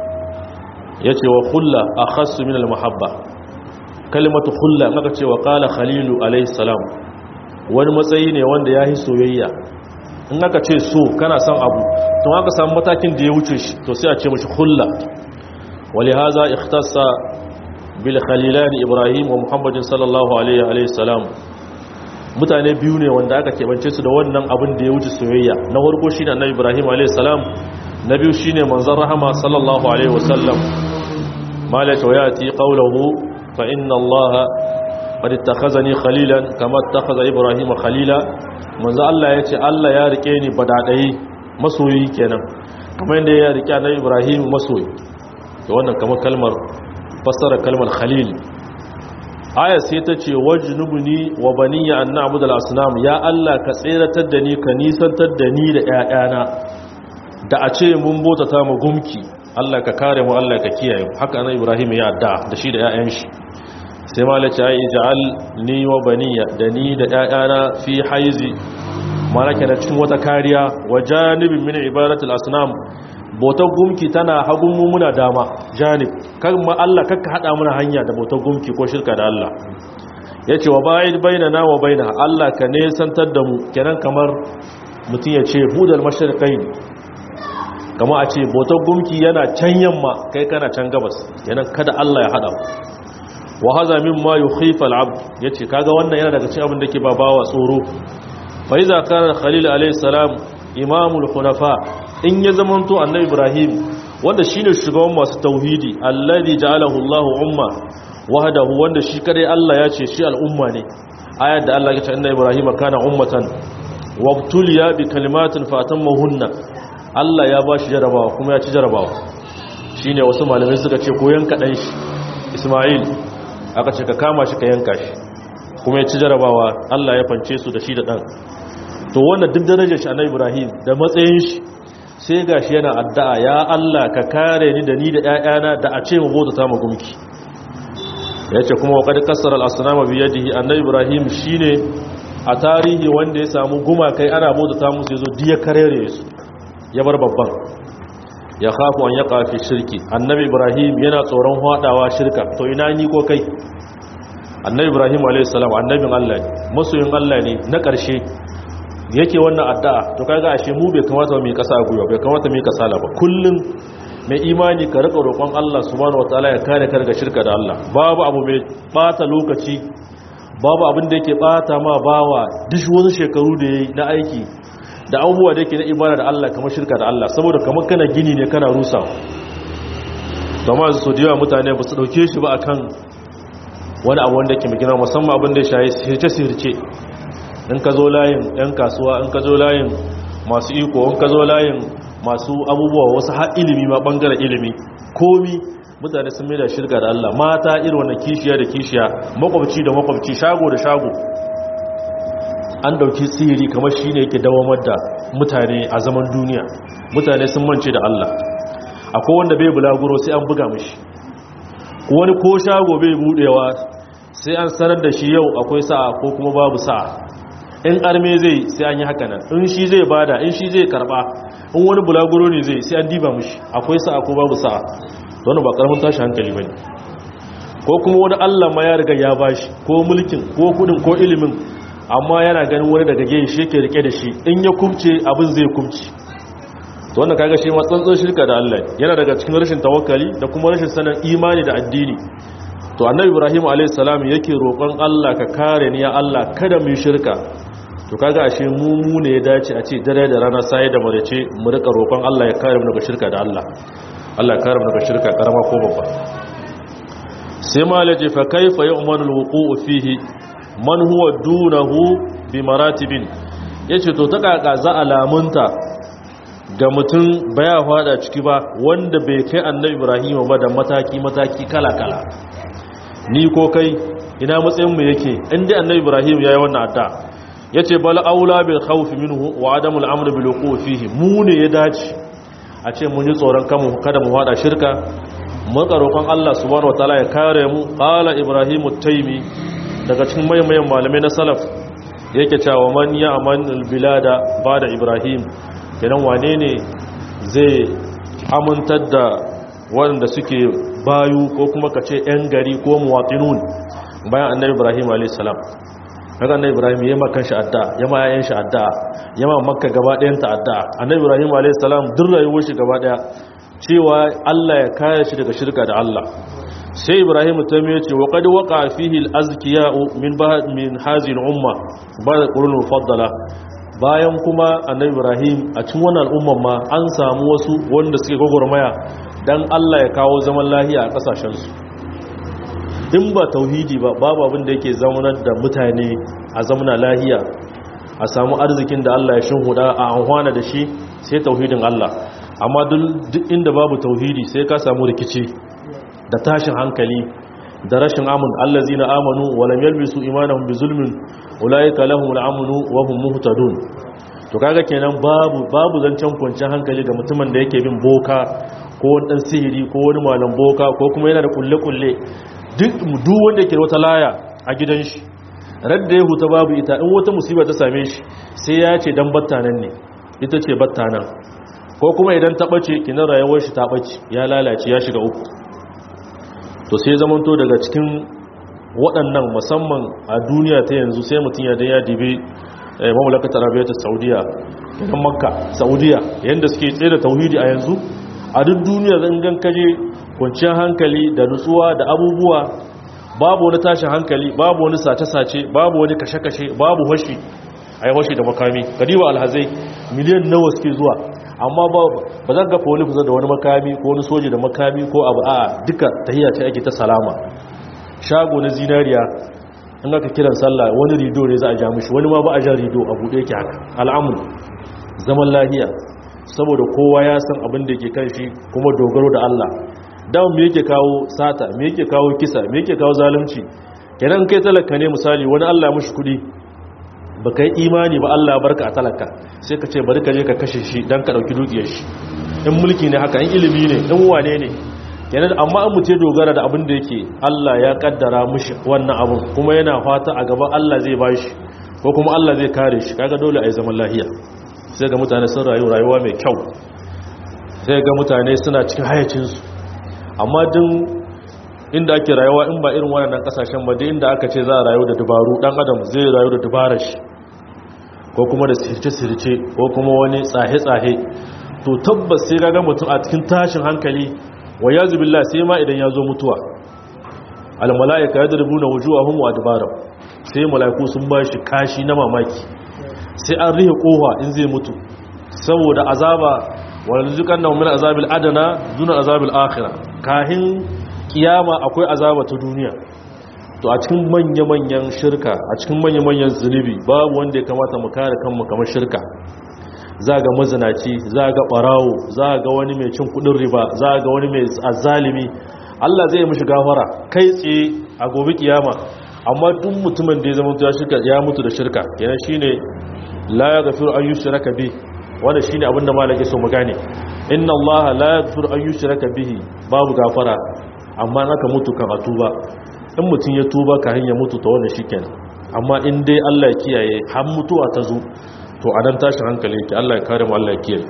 Speaker 1: ya ce wa kulla a khassu min al-mahabba kalimatu kulla maka ce wa kala khalilu alaihissalam wani matsayi ne wanda ya yi soyayya in aka ce so kana son abu tun aka samu matakin da ya wuce shi to sai a ce mashi kulla wali haza ikhtassa bil khalilani ibrahim wa muhammadin sallallahu alaihi salam mutane biyu ne wanda aka keɓance su da wannan abin da ya wuce soyayya na farko shi ne annabi ibrahim alaihi salam na biyu shi ne manzan rahama sallallahu alaihi wasallam malaka wa yati qawluhu fa inna allaha qad ittakhazani khalilan kama ittakhadha ibrahima khalila manzo Allah yace Allah ya rike ni badadai masoyi kenan kamar yadda ya rike annabi ibrahim masoyi to wannan kamar kalmar fassara kalmar khalil aya sai ta ce wajnubni wa baniya an na'budu al-asnam ya Allah ka tseratar da ni ka nisantar da ni da ƴaƴana da a ce mun botata mu gumki Allah ka kare mu Allah ka kiyaye mu haka annabi Ibrahim ya adda da shi da ƴaƴan shi sai malaci ai ij'al ni wa baniya da ni da ƴaƴana fi haizi malaka da cikin wata kariya wa janibin min ibadatul asnam bautar gumki tana hagun mu muna dama janib kan ma Allah kakka hada muna hanya da bautar gumki ko shirka da Allah yace wa ba'id bainana wa bainaha Allah ka ne santar da mu kenan kamar mutun yace budal mashriqain kamar a ce bautar gumki yana can yamma kai kana can gabas kenan kada Allah ya hada wa hadha mimma yukhifa al-abd yace kaga wannan yana daga cikin abin da ke babawa tsoro fa iza kana khalil alayhi salam imamul hunafa in ya zamanto annabi ibrahim wanda shine shugaban masu tauhidi alladhi ja'alahu Allahu umma wahdahu wanda shi kadai Allah ya ce shi al'umma ne ayat da Allah ya ce annabi ibrahim kana ummatan wabtuliya bi kalimatin fatammahunna Allah ya bashi jarabawa kuma ya ci jarabawa shine wasu malamai suka ce ko yanka dan shi Isma'il aka ce ka kama shi ka yanka shi kuma ya ci jarabawa Allah ya fance su da shi da dan to wannan duk darajar shi annabi ibrahim da matsayin shi sai gashi yana addu'a ya Allah ka kare ni da ni da ƴaƴana da a ce mu bauta ta magumki yace kuma wa qad kasara al-asnama bi yadihi annabi ibrahim shine a tarihi wanda ya samu gumakai ana bauta ta musu yazo diya karere su ya bar babban ya khafu an yaqa fi shirki annabi ibrahim yana tsoron hadawa shirka to ina ni ko kai annabi ibrahim alayhi salam annabin Allah ne masoyin Allah ne na ƙarshe yake wannan addu'a to kaga ashe mu bai kamata mu yi kasa a guyo bai kamata mu yi kasala ba kullum mai imani ka rika roƙon Allah subhanahu wataala ya kare ka daga shirka da Allah babu abu mai bata lokaci babu abin da yake bata ma bawa duk wani shekaru da yayi na aiki da abubuwa da yake na ibada da Allah kamar shirka da Allah saboda kamar kana gini ne kana rusa amma su da yawa mutane ba su dauke shi ba akan wani abu wanda yake mai gina musamman abin da ya shayi sirce-sirce in ka zo layin 'yan kasuwa in ka zo layin masu iko in ka zo layin masu abubuwa wasu har ilimi ma bangaren ilimi komi mutane sun mai da shirka da Allah mata irin wannan kishiya da kishiya makwabci da makwabci shago da shago an dauki sihiri kamar shine yake dawamar da mutane a zaman duniya mutane sun mance da Allah akwai wanda bai bulaguro sai an buga mishi wani ko shago bai budewa sai an sanar da shi yau akwai sa'a ko kuma babu sa'a in arme zai sai an yi haka nan in shi zai bada in shi zai karba in wani bulaguro ne zai sai an diba mishi akwai sa'a ko babu sa'a don ba karamin tashi hankali bane ko kuma wani Allah ma ya riga ya bashi ko mulkin ko kudin ko ilimin amma yana ganin wani daga gefe shi yake rike da shi in ya kumce abin zai kumce to wannan kaga shi ma tsantsan shirka da Allah yana daga cikin rashin tawakkali da kuma rashin sanin imani da addini to annabi ibrahim alayhis salam yake roƙon Allah ka kare ni ya Allah kada mu shirka to kaga ashe mu mu ne ya dace a ce dare da rana sai da marace mu rika roƙon Allah ya kare mu daga shirka da Allah Allah ya kare mu daga shirka karama ko babba sai malaje fa kaifa yu'manu alwuqu'u fihi man huwa dunahu bi maratibin yace to ta kaka za alamunta ga mutum baya fada ciki ba wanda bai kai annabi ibrahim ba da mataki mataki kala kala ni ko kai ina matsayin mu yake inda annabi ibrahim yayi wannan adda yace bal aula bil khawf minhu wa adam al amr bil wuqu fihi mu ne ya dace a ce mun yi tsoron kanmu kada mu hada shirka mun roƙon Allah subhanahu wataala ya kare mu qala ibrahim at-taymi daga cikin mayan malamai na salaf yake cewa man ya aman al bilada bada ibrahim kenan wane ne zai amintar da waɗanda suke bayu ko kuma ka ce 'yan gari ko muwatinun bayan annabi ibrahim a.s. daga annabi ibrahim ya makan shi adda ya ma yayin shi adda ya ma makka gaba ɗayan ta adda annabi ibrahim a.s. duk rayuwar shi gaba ɗaya cewa allah ya kare shi daga shirka da allah sai ibrahim ta mai ce wa qad waqa fihi al-azkiya min ba'd min hadhihi al-umma ba'da qurun mufaddala bayan kuma annabi ibrahim a cikin wannan al'umman ma an samu wasu wanda suke gwagwarmaya dan Allah ya kawo zaman lahiya a kasashensu in ba tauhidi ba babu abin da yake zaunar da mutane a zamana lahiya a samu arzikin da Allah ya shinhuda a anhwana da shi sai tauhidin Allah amma duk inda babu tauhidi sai ka samu rikici da tashin hankali da rashin amun allazina amanu wa lam yalbisu imanahum bizulmin ulaika lahumul amnu wa hum muhtadun to kaga kenan babu babu zancen kwanciyar hankali ga mutumin da yake bin boka ko wani dan sihiri ko wani malam boka ko kuma yana da kulle kulle duk duk wanda yake da wata laya a gidan shi radda ya huta babu ita in wata musiba ta same shi sai ya ce dan battanan ne ita ce battanan ko kuma idan ta bace kinan rayuwar shi ta bace ya lalace ya shiga uku to sai zamanto daga cikin waɗannan musamman a duniya ta yanzu sai mutum ya da ya dibe mamlakatar arabiyatar saudiya kan makka saudiya yadda suke tsaye da tauhidi a yanzu a duk duniya zan gan kaje kwanciyar hankali da nutsuwa da abubuwa babu wani tashin hankali babu wani sace-sace babu wani kashe-kashe babu hoshi a yi hoshi da makami kadiba alhazai miliyan nawa suke zuwa amma ba zan gafa wani kusa da wani makami ko wani soji da makami ko abu a duka tahiyya ce ake ta salama shago na zinariya in aka kiran sallah wani rido ne za a ja mishi wani ma ba a jan rido a buɗe yake haka al'amur zaman lahiya saboda kowa ya san abin da yake kan shi kuma dogaro da Allah dan me yake kawo sata me yake kawo kisa me yake kawo zalunci kenan kai talaka ne misali wani Allah ya mishi kudi baka yi imani ba Allah barka a talaka sai ka ce bari ka je ka kashe shi dan ka dauki dukiyar shi in mulki ne haka in ilimi ne in wane ne kenan amma an mutu dogara da abin da yake Allah ya kaddara mishi wannan abun kuma yana fata a gaban Allah zai bashi ko kuma Allah zai kare shi kaga dole a yi zaman lahiya sai ga mutane sun rayu rayuwa mai kyau sai ga mutane suna cikin hayacinsu amma din inda ake rayuwa in ba irin wannan kasashen ba inda aka ce za a rayu da dubaru dan adam zai rayu da dubarar shi ko kuma da sirce-sirce ko kuma wani tsahe-tsahe to tabbas sai ga mutum a cikin tashin hankali wa yazu billah sai ma idan ya zo mutuwa al malaika yadrubuna wujuhahum wa adbarahum sai malaiku sun ba shi kashi na mamaki sai an rihe kowa in zai mutu saboda azaba wal zukanna min azabil adana duna azabil akhirah kahin kiyama akwai azaba ta duniya to a cikin manya-manyan shirka a cikin manya-manyan zunubi babu wanda ya kamata mu kare kanmu kamar shirka za ga mazinaci za ga barawo za ga wani mai cin kudin riba za ga wani mai azalimi Allah zai mishi gafara kai tsaye a gobe kiyama amma duk mutumin da ya zama ya shirka ya mutu da shirka yana shine la yaghfiru an yushraka bi wanda shine abin da malaka so mu gane inna Allah la yaghfiru an yushraka bihi babu gafara amma naka mutu kan atuba in mutum ya tuba ka hanya mutu ta wannan shikenan amma in dai Allah ya kiyaye har mutuwa ta zo to a nan tashin hankali yake Allah ya kare mu Allah ya kiyaye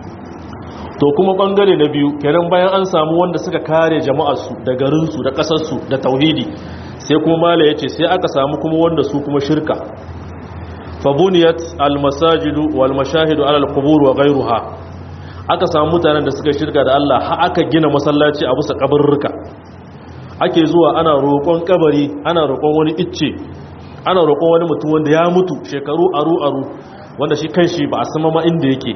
Speaker 1: to kuma bangare na biyu kenan bayan an samu wanda suka kare jama'ar su da garin su da kasar su da tauhidi sai kuma mala yace sai aka samu kuma wanda su kuma shirka fabuniyat almasajidu wal mashahidu ala alqubur wa ghayruha aka samu mutanen da suka shirka da Allah har aka gina masallaci a bisa kabarruka ake zuwa ana roƙon kabari ana roƙon wani icce ana roƙon wani mutum wanda ya mutu shekaru aru aru wanda shi kanshi ba a sama ma inda yake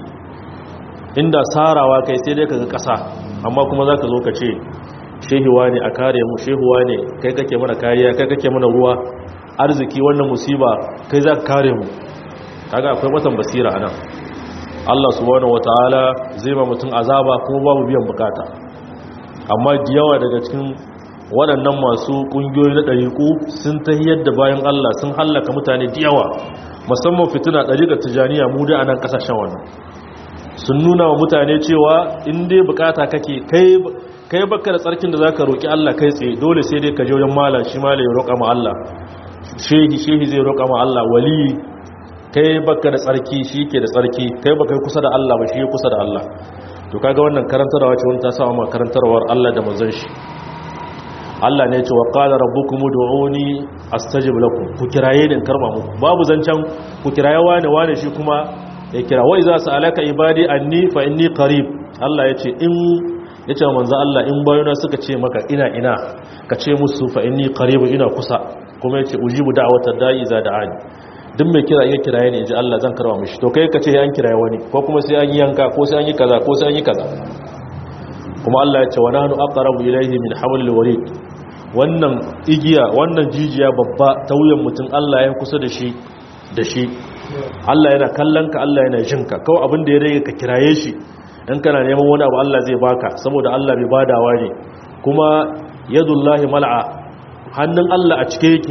Speaker 1: inda sarawa kai sai dai kaga ƙasa amma kuma zaka zo ka ce shehuwa ne a kare mu shehuwa ne kai kake mana kariya kai kake mana ruwa arziki wannan musiba kai za ka kare mu kaga akwai watan basira anan Allah subhanahu wataala zai ma mutum azaba kuma babu biyan bukata amma yawa daga cikin waɗannan masu ƙungiyoyi na ɗariƙu sun ta yadda bayan Allah sun hallaka mutane da yawa musamman fitina ɗariƙar tijaniya mu da anan ƙasashen wannan sun nuna wa mutane cewa in dai bukata kake kai kai baka da tsarkin da zaka roki Allah kai tsaye dole sai dai ka je wajen malam shi malam ya roƙa ma Allah shehi shehi zai roƙa ma Allah wali kai baka da tsarki shi ke da tsarki kai baka yi kusa da Allah ba shi kusa da Allah to kaga wannan karantarwa ce wani ta sa ma karantarwar Allah da manzon shi Allah ne ya ce wa qala rabbukum ud'uni astajib lakum ku kiraye din karba muku babu zancan ku kiraye wani wani shi kuma ya kira wa iza sa'alaka ibadi anni fa inni qarib Allah ya ce in yace manzo Allah in bayona suka ce maka ina ina ka ce musu fa inni qarib ina kusa kuma yace ujibu da'watad da'i za da'ani duk mai kira iya kiraye ne inji Allah zan karba mishi to kai ka ce an kiraye wani ko kuma sai an yi yanka ko sai an yi kaza ko sai an yi kaza kuma Allah ya ce wa nahnu aqrabu ilayhi min hablil warid wannan igiya wannan jijiya babba ta wuyan mutum Allah ya kusa da shi da shi Allah yana kallon ka Allah yana jin ka kawai abin da ya rage ka kiraye shi in kana neman wani abu Allah zai baka saboda Allah bai badawa ne kuma yadullahi mal'a hannun Allah a cike yake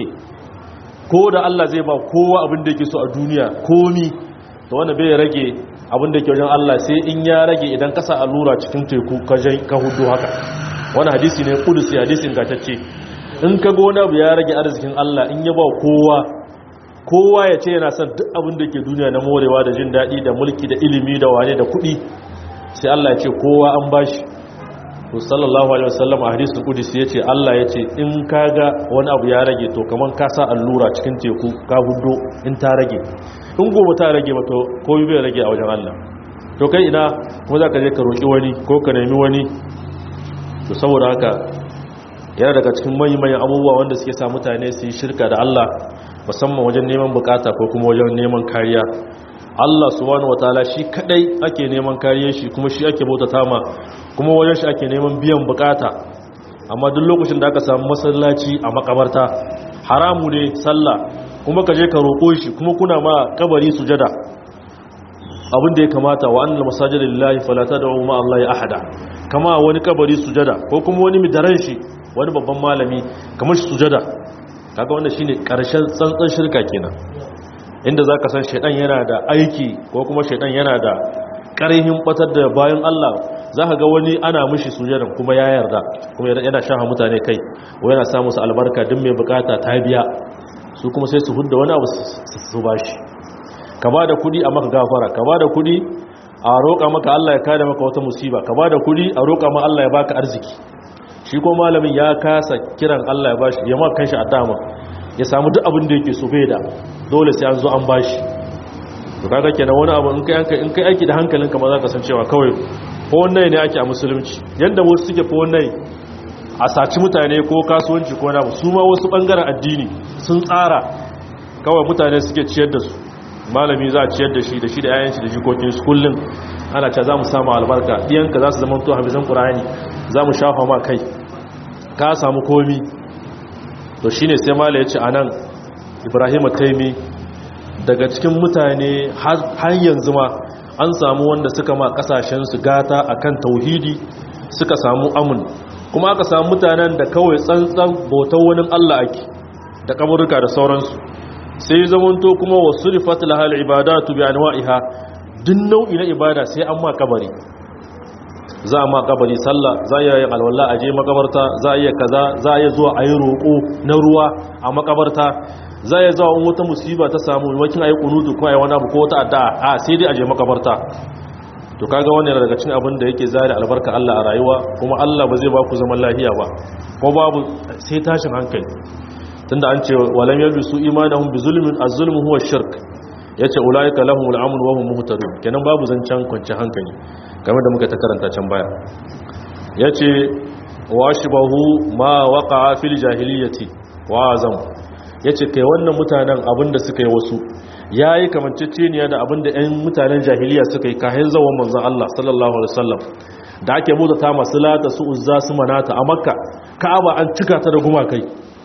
Speaker 1: ko da Allah zai ba kowa abin da yake so a duniya komi to wanda bai rage abin da yake wajen Allah sai in ya rage idan kasa allura cikin teku ka hudu haka wani hadisi ne kudusi hadisin gatacce in ka gona abu ya rage arzikin Allah in ya ba kowa kowa ya ce yana son duk abin da ke duniya na morewa da jin daɗi da mulki da ilimi da wane da kuɗi sai Allah ya ce kowa an bashi to sallallahu alaihi wasallam a hadisul qudsi yace Allah yace in kaga wani abu ya rage to kaman ka sa allura cikin teku ka hudo in ta rage in gobe ta rage ba to komai bai rage a wajen Allah to kai ina kuma zaka je ka roki wani ko ka nemi wani to saboda haka yana daga cikin manyan abubuwa wanda suke sa mutane su yi shirka da Allah musamman wajen neman bukata ko kuma wajen neman kariya Allah subhanahu wataala shi kadai ake neman kariyar shi kuma shi ake bautata ma kuma wajen shi ake neman biyan bukata amma duk lokacin da aka samu masallaci a makabarta haramu ne sallah kuma ka je ka roƙo shi kuma kuna ma kabari sujada abin da ya kamata wa annal masajida lillahi fala tad'u ma Allah ahada kama wani kabari sujada ko kuma wani midaran shi wani babban malami kamar shi sujada kaga wannan shine karshen tsantsan shirka kenan inda zaka san shedan yana da aiki ko kuma shedan yana da karihin batar da bayan Allah zaka ga wani ana mishi sujada kuma ya yarda kuma yana shafa mutane kai ko yana samu su albarka duk mai bukata ta biya su kuma sai su hudda wani abu su bashi ka ba da kudi a maka gafara ka ba da kudi a roƙa maka Allah ya kare maka wata musiba ka ba da kudi a roƙa ma Allah ya baka arziki shi ko malamin ya kasa kiran Allah ya bashi ya ma kanshi a dama ya samu duk abin da yake so bai da dole sai an zo an bashi to kaga kenan wani abu in kai hankali in kai aiki da hankalinka ma za ka san cewa kawai ko wannan ne ake a musulunci yanda wasu suke ko wannan a saci mutane ko kasuwanci ko na su ma wasu bangaren addini sun tsara kawai mutane suke ciyar da su malami za a ciyar da shi da shi da yayan shi da jikokin su kullum ana ce za mu samu albarka ɗiyanka za su zama to hafizan ƙura'ani za mu shafa ma kai ka samu komi to shi ne sai mala ya ce a nan ibrahim taimi daga cikin mutane har yanzu ma an samu wanda suka ma kasashensu gata akan tauhidi suka samu amun kuma aka samu mutanen da kawai tsantsan bautar wani allah ake da kaburruka da sauransu sai zamanto kuma wasu rifat lahal ibadatu bi anwa'iha duk nau'i na ibada sai an ma kabari za a ma kabari sallah za a yi alwala a je makabarta za a yi kaza za a yi zuwa a yi roƙo na ruwa a makabarta za a yi zuwa wata musiba ta samu wakin a yi kunutu ko a yi wani abu ko wata addu'a a sai dai a je makabarta to kaga wannan yana daga cikin abin da yake zari albarka Allah a rayuwa kuma Allah ba zai ba ku zaman lafiya ba ko babu sai tashin hankali tunda an ce walam yalbisu imanahum bi zulmin az-zulmu huwa shirk yace ulaika lahum al-amn wa hum muhtadun kenan babu zancan kwanci hankali game da muka ta karanta can baya yace washbahu ma waqa'a fil jahiliyyati wa azam yace kai wannan mutanen abinda suka yi wasu yayi kamanceceniya da abinda ɗan mutanen jahiliya suka yi kahin zawon manzon Allah sallallahu alaihi wasallam da ake mutata masu lata su uzza su manata a makka ka'aba an cika ta da gumakai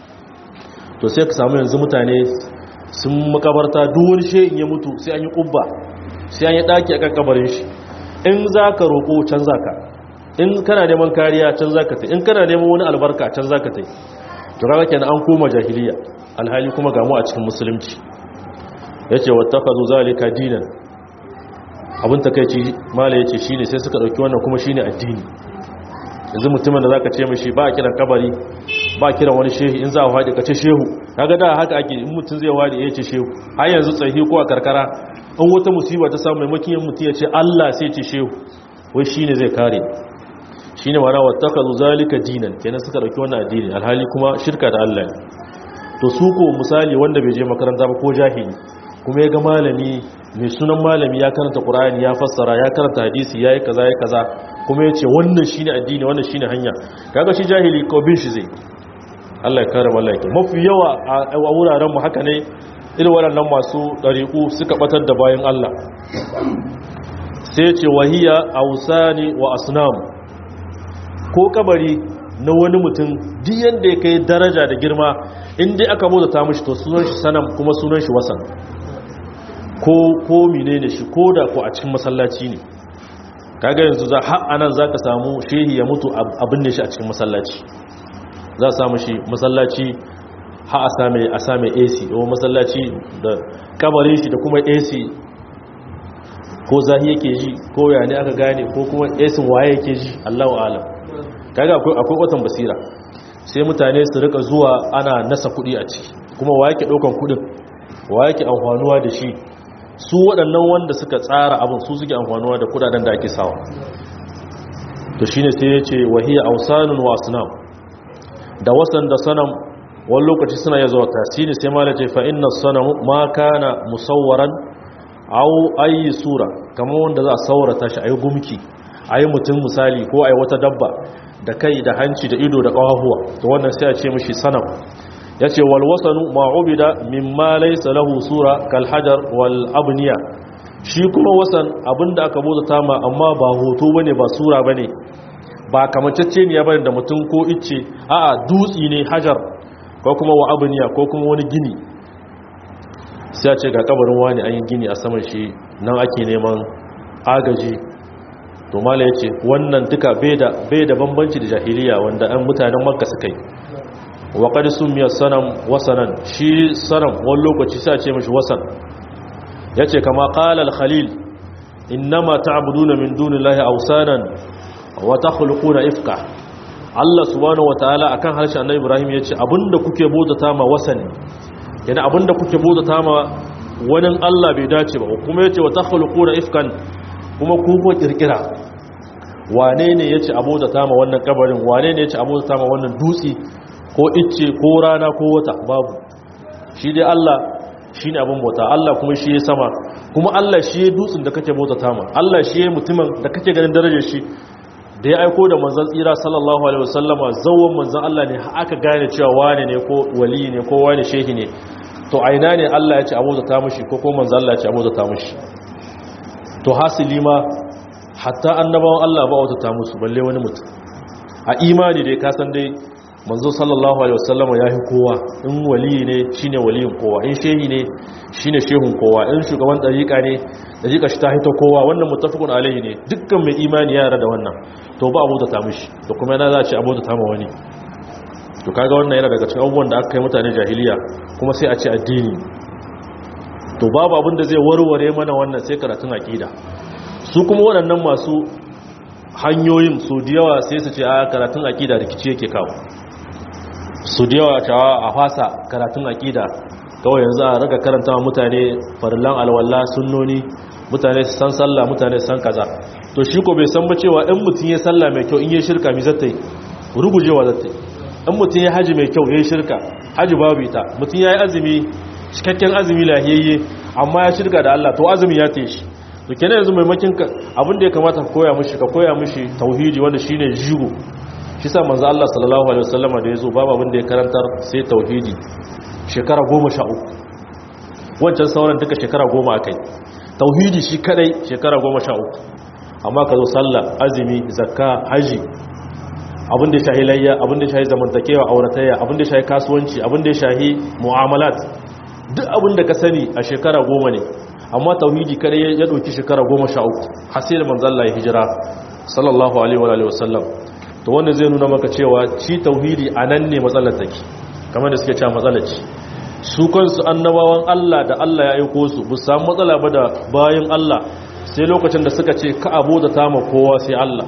Speaker 1: to sai ka samu yanzu mutane sun makabarta duwar shehin ya mutu sai an yi ƙubba sai an yi ɗaki a kan kabarin shi in za ka roƙo can za ka in kana neman kariya can za ka ta in kana neman wani albarka can za ka ta to kaga kenan an koma jahiliya alhali kuma gamu a cikin musulunci ya ce wata ka zo zalika dinan abin takaici mala ya ce shi ne sai suka ɗauki wannan kuma shi ne addini yanzu mutumin da za ka ce mashi ba a kiran kabari ba kiran wani shehu in za a haɗe ka ce shehu kaga da haka ake in mutum zai haɗe ya ce shehu har yanzu tsahi ko a karkara in wata musiba ta samu maimakon yin mutum ya ce Allah sai ce shehu wai shine zai kare shine mana wattakazu zalika dinan kenan suka dauki wannan addini alhali kuma shirka da Allah ne to su ko misali wanda bai je makaranta ba ko jahili kuma ya ga malami mai sunan malami ya karanta Qur'ani ya fassara ya karanta hadisi yayi kaza yayi kaza kuma ya ce wannan shine addini wannan shine hanya kaga shi jahili ko bin shi zai Allah ya kare mallaki mafi yawa a wuraren mu haka ne irin waɗannan masu ɗariƙu suka batar da bayan Allah sai ce wahiya ausani wa asnam ko kabari na wani mutum duk yanda ya kai daraja da girma inda aka bauta ta mishi to sunan shi sanam kuma sunan shi wasan ko ko menene shi ko da ko a cikin masallaci ne kaga yanzu za har anan zaka samu shehi ya mutu abin ne shi a cikin masallaci za a samu shi masallaci ha a same a same AC ko masallaci da kabarin shi da kuma AC ko zahi yake ji ko ya ne aka gane ko kuma AC waye yake ji Allahu a'lam kaga akwai akwai watan basira sai mutane su rika zuwa ana nasa kuɗi a ciki kuma wa yake ɗaukan kuɗin wa yake amfanuwa da shi su waɗannan wanda suka tsara abin su suke amfanuwa da kuɗaɗen da ake sawa to shine sai ya ce wahiyya ausanun wa asnam da wasan da sanam wani lokaci suna ya zuwa tasiri sai mala ce fa inna sanam ma kana musawwaran aw ayi sura kamar wanda za a saurata shi ayi gumki ayi mutum misali ko ayi wata dabba da kai da hanci da ido da ƙawahuwa to wannan sai a ce mishi sanam ya ce walwasanu ma'ubida mimma laysa lahu sura kal hajar wal abniya shi kuma wasan abinda aka bauta ma amma ba hoto bane ba sura bane ba kamacecce ne ya bane da mutum ko icce a'a dutsi ne hajar ko kuma wa abniya ko kuma wani gini sai a ce ga kabarin wani an yi gini a saman shi nan ake neman agaji to mala ya ce wannan duka bai da bambanci da jahiliya wanda an mutanen makka suka yi wa qad sumiya sanam wasanan shi sanam wani lokaci sai a ce mishi wasan yace kama qala al-khalil innama ta'buduna min dunillahi awsanan wa takhluquna ifka Allah subhanahu wataala akan harshen Annabi Ibrahim yace abinda kuke bautata ma wasani yana abinda kuke bautata ma wani Allah bai dace ba kuma yace wa takhluquna ifkan kuma ku ko kirkira wane ne yace abota ma wannan kabarin wane ne yace abota ma wannan dutsi ko icce ko rana ko wata babu shi dai Allah shine abin bauta Allah kuma shi ya sama kuma Allah shi ya dutsin da kake bauta ma Allah shi ya mutumin da kake ganin darajar shi da ya aiko da manzon tsira sallallahu alaihi wasallama zawon manzon Allah ne aka gane cewa wane ne ko wali ne ko wane shehi ne to aina ne Allah ya ce abota mishi ko ko manzon Allah ya ce abota mishi to hasili ma hatta annabawan Allah ba wata ta musu balle wani mutum a imani dai kasan dai manzo sallallahu alaihi wasallama yahi kowa in wali ne shine waliyin kowa in shehi ne shine shehun kowa in shugaban dariqa ne dariqa shi ta hito kowa wannan muttafaqun alaihi ne dukkan mai imani ya da wannan to ba abu da ta mishi to kuma yana za a ce abu da ta ma wani to kaga wannan yana daga cikin abubuwan da aka kai mutane jahiliya kuma sai a ce addini to babu abin da zai warware mana wannan sai karatun aqida su kuma waɗannan masu hanyoyin su da yawa sai su ce a karatun aqida rikici yake kawo su da yawa cewa a fasa karatun aqida kawai yanzu a raga karanta mutane farillan alwala sunnoni mutane su san sallah mutane su san kaza to shi ko bai san ba cewa in mutum ya sallah mai kyau in yi shirka mi zata yi rugujewa zata yi in mutum ya haji mai kyau ya yi shirka haji babu ita mutum ya yi azumi cikakken azumi lahiyayye amma ya shirka da Allah to azumi ya ta shi to kenan yanzu maimakin abin da ya kamata ka koya mishi ka koya mishi tauhidi wanda shine jigo shi sa manzo Allah sallallahu alaihi wasallama da yazo babu abin da ya karantar sai tauhidi shekara 13 wancan sauran duka shekara 10 akai tauhidi shi kadai shekara 13 amma ka zo sallah azumi zakka haji abin da ya shahi layya abin da ya shahi zamantakewa auratayya abin da ya shahi kasuwanci abin da ya shahi mu'amalat duk abin da ka sani a shekara goma ne amma tauhidi kada ya ɗauki shekara goma sha uku hasili manzalla ya hijira sallallahu alaihi wa sallam to wanda zai nuna maka cewa ci tauhidi a nan ne matsalar take kamar da suke cewa matsalar ci su kansu annabawan Allah da Allah ya aiko su bu samu matsala ba da bayan Allah sai lokacin da suka ce ka abu da tama kowa sai Allah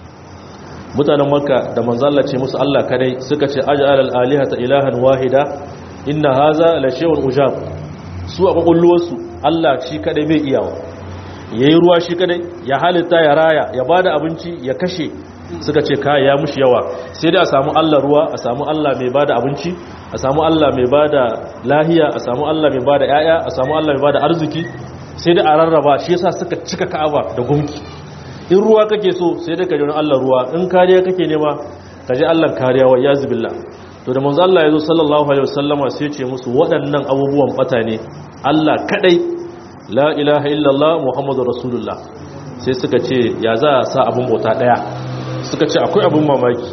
Speaker 1: mutanen makka da manzalla ce musu Allah kadai suka ce aj'al al-alihata ilahan wahida inna haza la shay'un ujab su a kokulluwarsu Allah shi kadai bai iyawa yayi ruwa shi kadai ya halitta ya raya ya bada abinci ya kashe suka ce kai ya mushi yawa sai dai a samu Allah ruwa a samu Allah mai bada abinci a samu Allah mai bada lahiya a samu Allah mai bada yaya a samu Allah mai bada arziki sai dai a rarraba shi yasa suka cika Ka'aba da gumki in ruwa kake so sai dai ka ji Allah ruwa in kariya kake nema ka ji Allah kariya wa yazbillah to da manzo Allah yazo sallallahu alaihi wasallama sai ya ce musu waɗannan abubuwan bata ne Allah kadai la ilaha illallah muhammadur rasulullah sai suka ce ya za a sa abun bauta daya suka ce akwai abun mamaki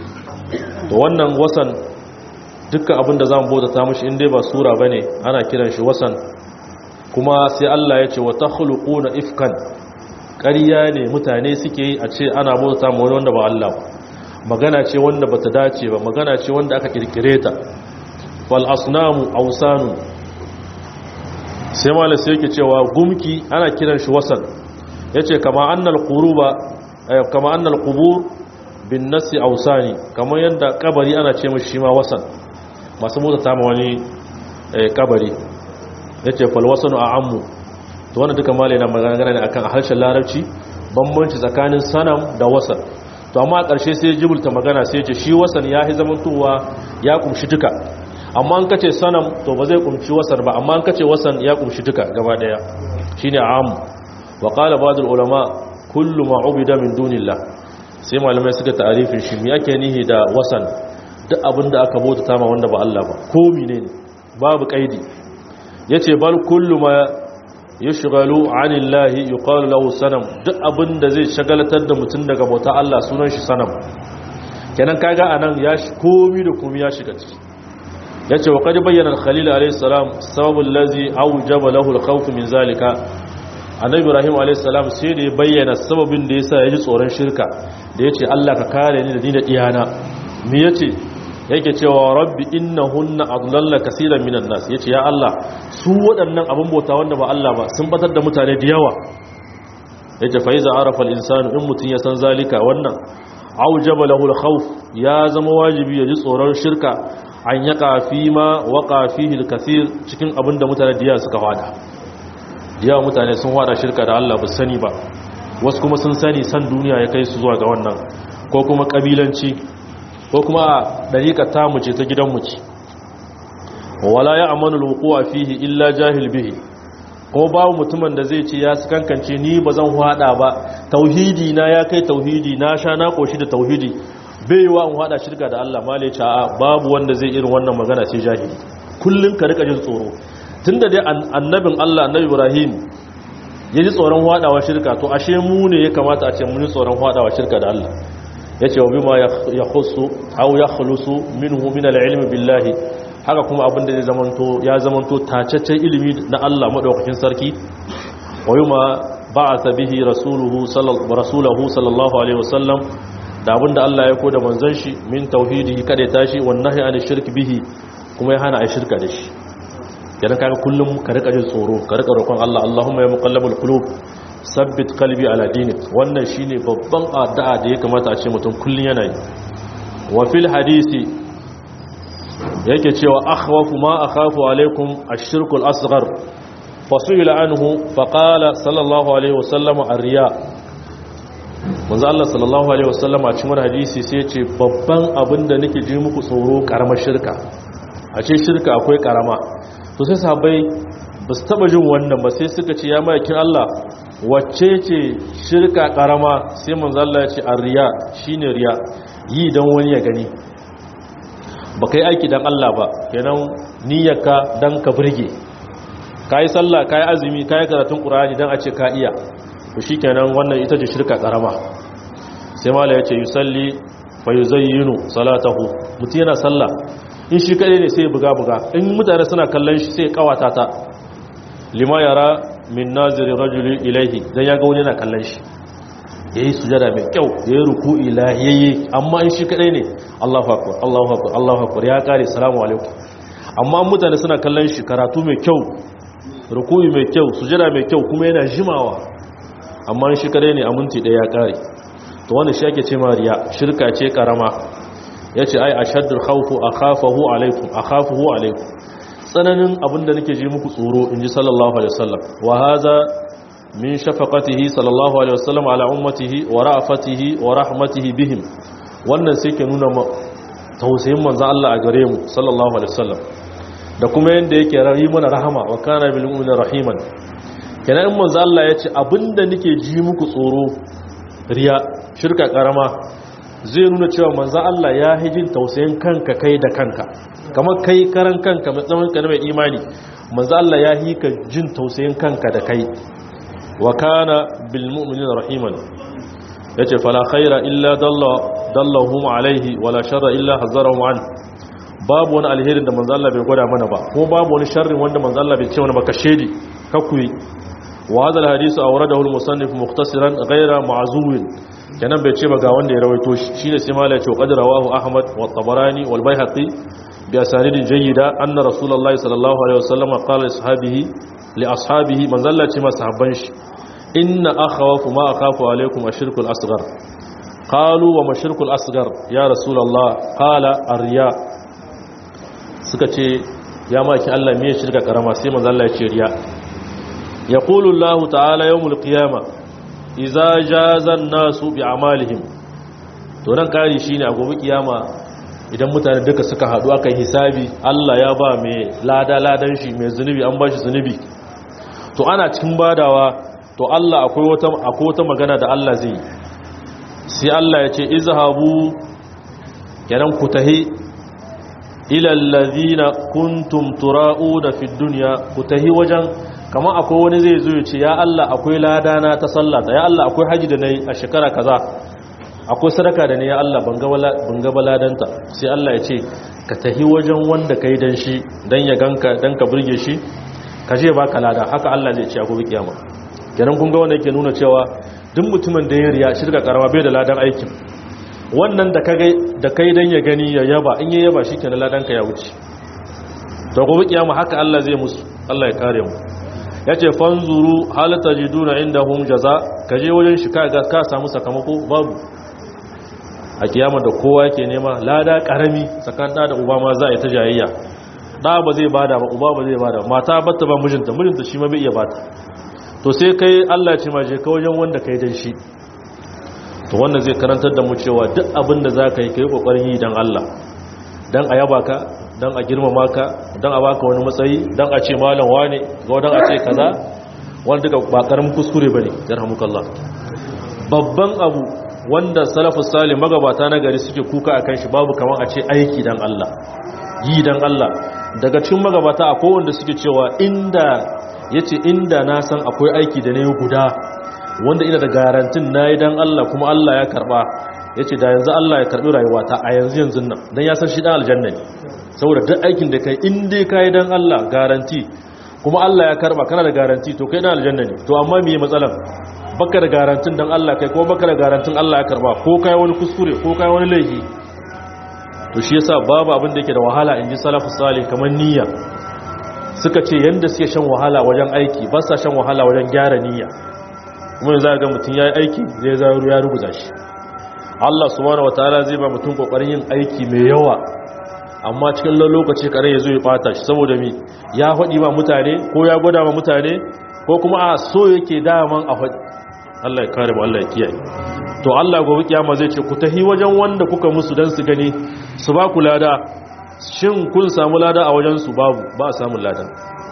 Speaker 1: to wannan wasan dukkan abin da zamu bauta ta mushi in dai ba sura bane ana kiran shi wasan kuma sai Allah ya ce wa takhluquna ifkan ƙarya ne mutane suke yi a ce ana bauta ma wani wanda ba Allah magana ce wanda bata dace ba magana ce wanda aka kirkire ta wal asnamu awsanu sai malam sai yake cewa gumki ana kiran shi wasan yace kama annal quruba kama annal qubur bin nasi awsani kamar yadda kabari ana ce mishi ma wasan masu mota ta ma wani kabari yace fal wasanu a'ammu to wannan duka malai na magana ne akan harshen larabci bambanci tsakanin sanam da wasan to amma a ƙarshe sai jibulta magana sai ce shi wasan ya yi zamantowa ya kumshi duka amma an kace sanam to ba zai kumshi wasan ba amma an kace wasan ya kumshi duka gaba daya shine am wa qala ba'd ulama kullu ma ubida min dunillah sai malamai suka ta'arifin shi me yake nihi da wasan duk abinda aka bauta ma wanda ba Allah ba ko menene babu kaidi yace bal kullu ma yushghalu anillahi yuqalu lahu sanam duk abinda zai shagalatar da mutum daga bauta Allah sunan shi sanam kenan kaga anan ya komi da komi ya shiga ciki yace wa qad bayyana al-khalil alayhi salam sababul ladzi awjaba lahu al-khawf min zalika annabi ibrahim alayhi salam sai da ya bayyana sababin da yasa ya ji tsoron shirka da yace Allah ka kare ni da ni da iyana me yace yake cewa rabbi innahunna adlalla kaseeran minan nas yace ya Allah su waɗannan abin bauta wanda ba Allah ba sun batar da mutane da yawa yace fa iza arafa al-insanu in mutun ya san zalika wannan aujaba lahu al-khawf ya zama wajibi ya ji tsoron shirka an yaka fi ma waka fihi al-kathir cikin abin da mutane da yawa suka fada yawa mutane sun fada shirka da Allah ba sani ba wasu kuma sun sani san duniya ya kai su zuwa ga wannan ko kuma kabilanci ko kuma a dariƙa tamu ce ta gidanmu ce wala ya amanu alwuqu'a fihi illa jahil bihi ko babu mutumin da zai ce ya kankance ni ba zan hada ba tauhidi na ya kai tauhidi na sha na koshi da tauhidi bai wa in hada shirka da Allah male ce a babu wanda zai irin wannan magana sai jahili kullun ka rika jin tsoro tunda dai annabin Allah annabi Ibrahim ya ji tsoron hadawa shirka to ashe mu ne ya kamata a ce mun ji tsoron hadawa shirka da Allah yace wa bima yakhussu aw yakhlusu minhu min al-ilmi billahi haka kuma abin da zai zamanto ya zamanto tacaccen ilimi na Allah madaukakin sarki wa yuma ba'atha bihi rasuluhu sallallahu sallallahu alaihi wasallam da abin da Allah ya koda manzon shi min tauhidihi kada tashi wallahi an shirk bihi kuma ya hana ai shirka da shi idan kaga kullum ka rika jin tsoro ka rika roƙon Allah Allahumma ya muqallibul qulub sabbit qalbi ala dinik wannan shine babban addu'a da ya kamata a ce mutum kullun yana yi wa fil hadisi yake cewa akhwafu ma akhafu alaikum ash-shirku al-asghar fasuila anhu faqala sallallahu alaihi wasallam ar-riya manzo Allah sallallahu alaihi wasallam a cikin hadisi sai ya ce babban abinda nake ji muku tsoro karamar shirka a ce shirka akwai karama to sai sahabbai ba su taba jin wannan ba sai suka ce ya mayakin Allah wacce ce shirka karama sai manzo Allah ya ce ar-riya shine riya yi dan wani ya gani ba kai aiki dan Allah ba kenan niyyarka dan ka burge kai sallah kai azumi kai karatun qur'ani dan a ce ka iya to shikenan wannan ita ce shirka karama sai mala yace yusalli fa yuzayyinu salatahu mutum yana sallah in shi kadai ne sai buga buga in mutane suna kallon shi sai kawata ta lima yara min naziri rajuli ilaihi dan yaga wani yana kallon shi yayi sujada mai kyau yayi ruku'i lahiyayye amma in shi kadai ne Allahu akbar Allahu akbar Allahu akbar ya kare salamu alaikum amma mutane suna kallon shi karatu mai kyau ruku'i mai kyau sujada mai kyau kuma yana jimawa amma in shi kadai ne a minti daya ya kare to wannan shi ake ce ma riya shirka ce karama yace ai ashaddul khawfu akhafahu alaikum akhafuhu alaikum tsananin abinda nake ji muku tsoro inji sallallahu alaihi wasallam wa hadha min shafaqatihi sallallahu alaihi wasallam ala ummatihi wa ra'afatihi wa rahmatihi bihim wannan sai ke nuna tausayin manzo Allah a gare mu sallallahu alaihi wasallam da kuma yanda yake rayi mana rahama wa kana bil mu'minina rahiman kenan in manzo Allah ya ce abinda nake ji muku tsoro riya shirka karama zai nuna cewa manzo Allah ya hijin tausayin kanka kai da kanka kamar kai karan kanka mai zaman ka mai imani manzo Allah ya hi ka jin tausayin kanka da kai wa kana bil mu'minina rahiman yace fala khaira illa dalla dallahum alaihi wala sharra illa hazarahum an babu wani alherin da manzo Allah bai gwada mana ba kuma babu wani sharrin wanda manzo Allah bai ce mana ba ka shedi ka kuyi wa hadha al hadith awradahu al musannif mukhtasaran ghayra ma'zuwin kenan bai ce ba ga wanda ya rawaito shi shine sai malai ce qad rawahu ahmad wa tabarani wal baihaqi bi asanidin jayyida anna rasulullahi sallallahu alaihi wasallam qala li ashabihi li ashabihi man zalla ce masahabban shi inna akhawafu ma akhafu alaikum ashirkul asghar qalu wa mashirkul asghar ya rasulullah qala arriya suka ce ya maki Allah me shirka karama sai manzo Allah ya ce riya yaqulu Allah ta'ala yawmul qiyamah idza jaza an-nasu bi a'malihim to nan kari shine a gobe kiyama idan mutane duka suka hadu aka yi hisabi Allah ya ba mai lada ladan shi mai zunubi an ba shi zunubi to ana cikin badawa to Allah akwai wata akwai wata magana da Allah zai sai Allah ya ce izhabu kenan ku tahi ila allazina kuntum tura'una fid dunya ku tahi wajen kamar akwai wani zai zo ya ce ya Allah akwai ladana ta sallata ya Allah akwai haji da nayi a shekara kaza akwai sadaka da ne ya Allah ban ga baladanta sai Allah ya ce ka tahi wajen wanda kai dan shi dan ya ganka dan ka burge shi ka je baka lada haka Allah zai ce a gobe kiyama kenan kun ga wanda yake nuna cewa duk mutumin da ya riya shirka karama bai da ladan aikin wannan da kai da kai dan ya gani ya yaba in ya yaba shikenan ladan ka ya wuce to gobe kiyama haka Allah zai musu Allah ya kare mu yace fanzuru hal tajiduna indahum jaza kaje wajen shi ka ka samu sakamako babu a kiyama da kowa yake nema lada karami tsakanin da uba ma za a yi ta jayayya da ba zai bada ba uba ba zai bada mata batta ba mijinta mijinta shi ma bai iya bata to sai kai Allah ce ma je ka wajen wanda kai dan shi to wannan zai karantar da mu cewa duk abin da za ka yi kai kokarin yi dan Allah dan a yaba ka dan a girmama ka dan a baka wani matsayi dan a ce malam wane ga dan a ce kaza wanda duka ba karamin kuskure bane yarhamukallah babban abu wanda salafus salih magabata na gari suke kuka akan shi babu kaman a ce aiki dan Allah yi dan Allah daga cikin magabata akwai wanda suke cewa inda yace inda na san akwai aiki da nayi guda wanda ina da garantin nayi dan Allah kuma Allah ya karba yace da yanzu Allah ya karbi rayuwata a yanzu yanzu nan dan ya san shi dan aljanna ne saboda duk aikin da kai in dai kai dan Allah garanti kuma Allah ya karba kana da garanti to kai dan aljanna ne to amma me matsalan baka da garantin dan Allah kai ko baka da garantin Allah ya karba ko kai wani kuskure ko kai wani laifi to shi yasa babu abin da yake da wahala inji salafu salih kamar niyya suka ce yanda suke shan wahala wajen aiki ba sa shan wahala wajen gyara niyya kuma yanzu ga mutum yayi aiki zai zaro ya rubuta shi Allah subhanahu wataala zai ba mutum kokarin yin aiki mai yawa amma cikin lokaci kare ya zo ya bata shi saboda mi ya faɗi ba mutane ko ya gwada ma mutane ko kuma a so yake daman a faɗi Allah ya kare mu Allah ya kiyaye to Allah gobe kiyama zai ce ku tahi wajen wanda kuka musu dan su gani su ba ku lada shin kun samu lada a wajen su babu ba a samu lada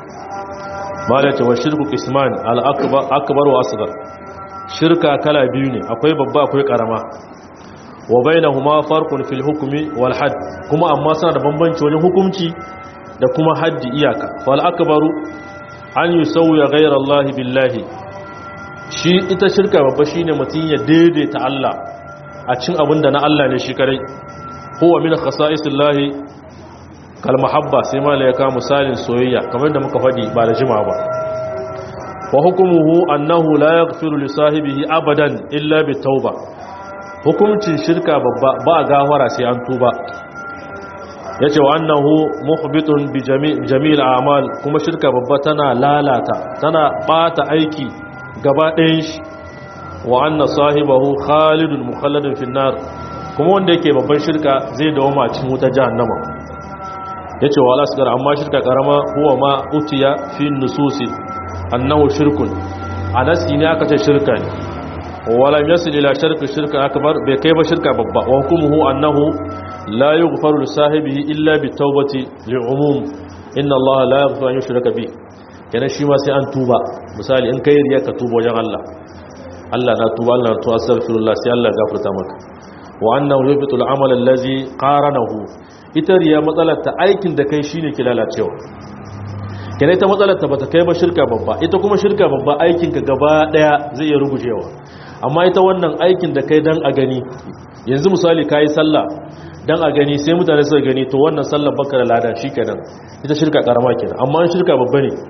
Speaker 1: malaka wa shirku qisman al akbar akbar wa asghar shirka kala biyu ne akwai babba akwai karama wa bainahuma farqun fil hukmi wal hadd kuma amma suna da bambanci wajen hukunci da kuma haddi iyaka fal akbaru an yusawya ghayra Allah billahi shi ita shirka babba shine mutun ya daidaita Allah a cin abinda na Allah ne shi kare huwa min khasa'isillahi kal mahabba sai malaika misalin soyayya kamar da muka fadi ba da jima ba wa hukumuhu annahu la yaghfiru li sahibihi abadan illa bitauba hukuncin shirka babba ba gafara sai an tuba yace wa annahu muhbitun bi jami'il a'mal kuma shirka babba tana lalata tana bata aiki gaba ɗayan shi wa anna sahibahu khalidun mukhalladun fi nar kuma wanda yake babban shirka zai dawo ma cikin wuta jahannama yace wa alasgar amma shirka karama huwa ma utiya fi nususi annahu shirkun anasi ne aka ce shirka ne walam yasil ila shirka shirka akbar bai kai ba shirka babba wa hukumuhu annahu la yughfaru li sahibihi illa bi tawbati li umum inna allaha la yaghfiru an yushraka bi kenan shi ma sai an tuba misali in kai riya ka tuba wajen Allah Allah na tuba Allah na tuba astaghfirullah sai Allah ya gafarta maka wa annahu yubitu al-amal allazi qaranahu ita riya matsalar ta aikin da kai shine ki lalacewa kenan ita matsalar ta bata kai ba shirka babba ita kuma shirka babba aikin ka gaba daya zai iya rugujewa amma ita wannan aikin da kai dan a gani yanzu misali kai sallah dan a gani sai mutane suka gani to wannan sallar baka da lada shikenan ita shirka karama kenan amma shirka babba ne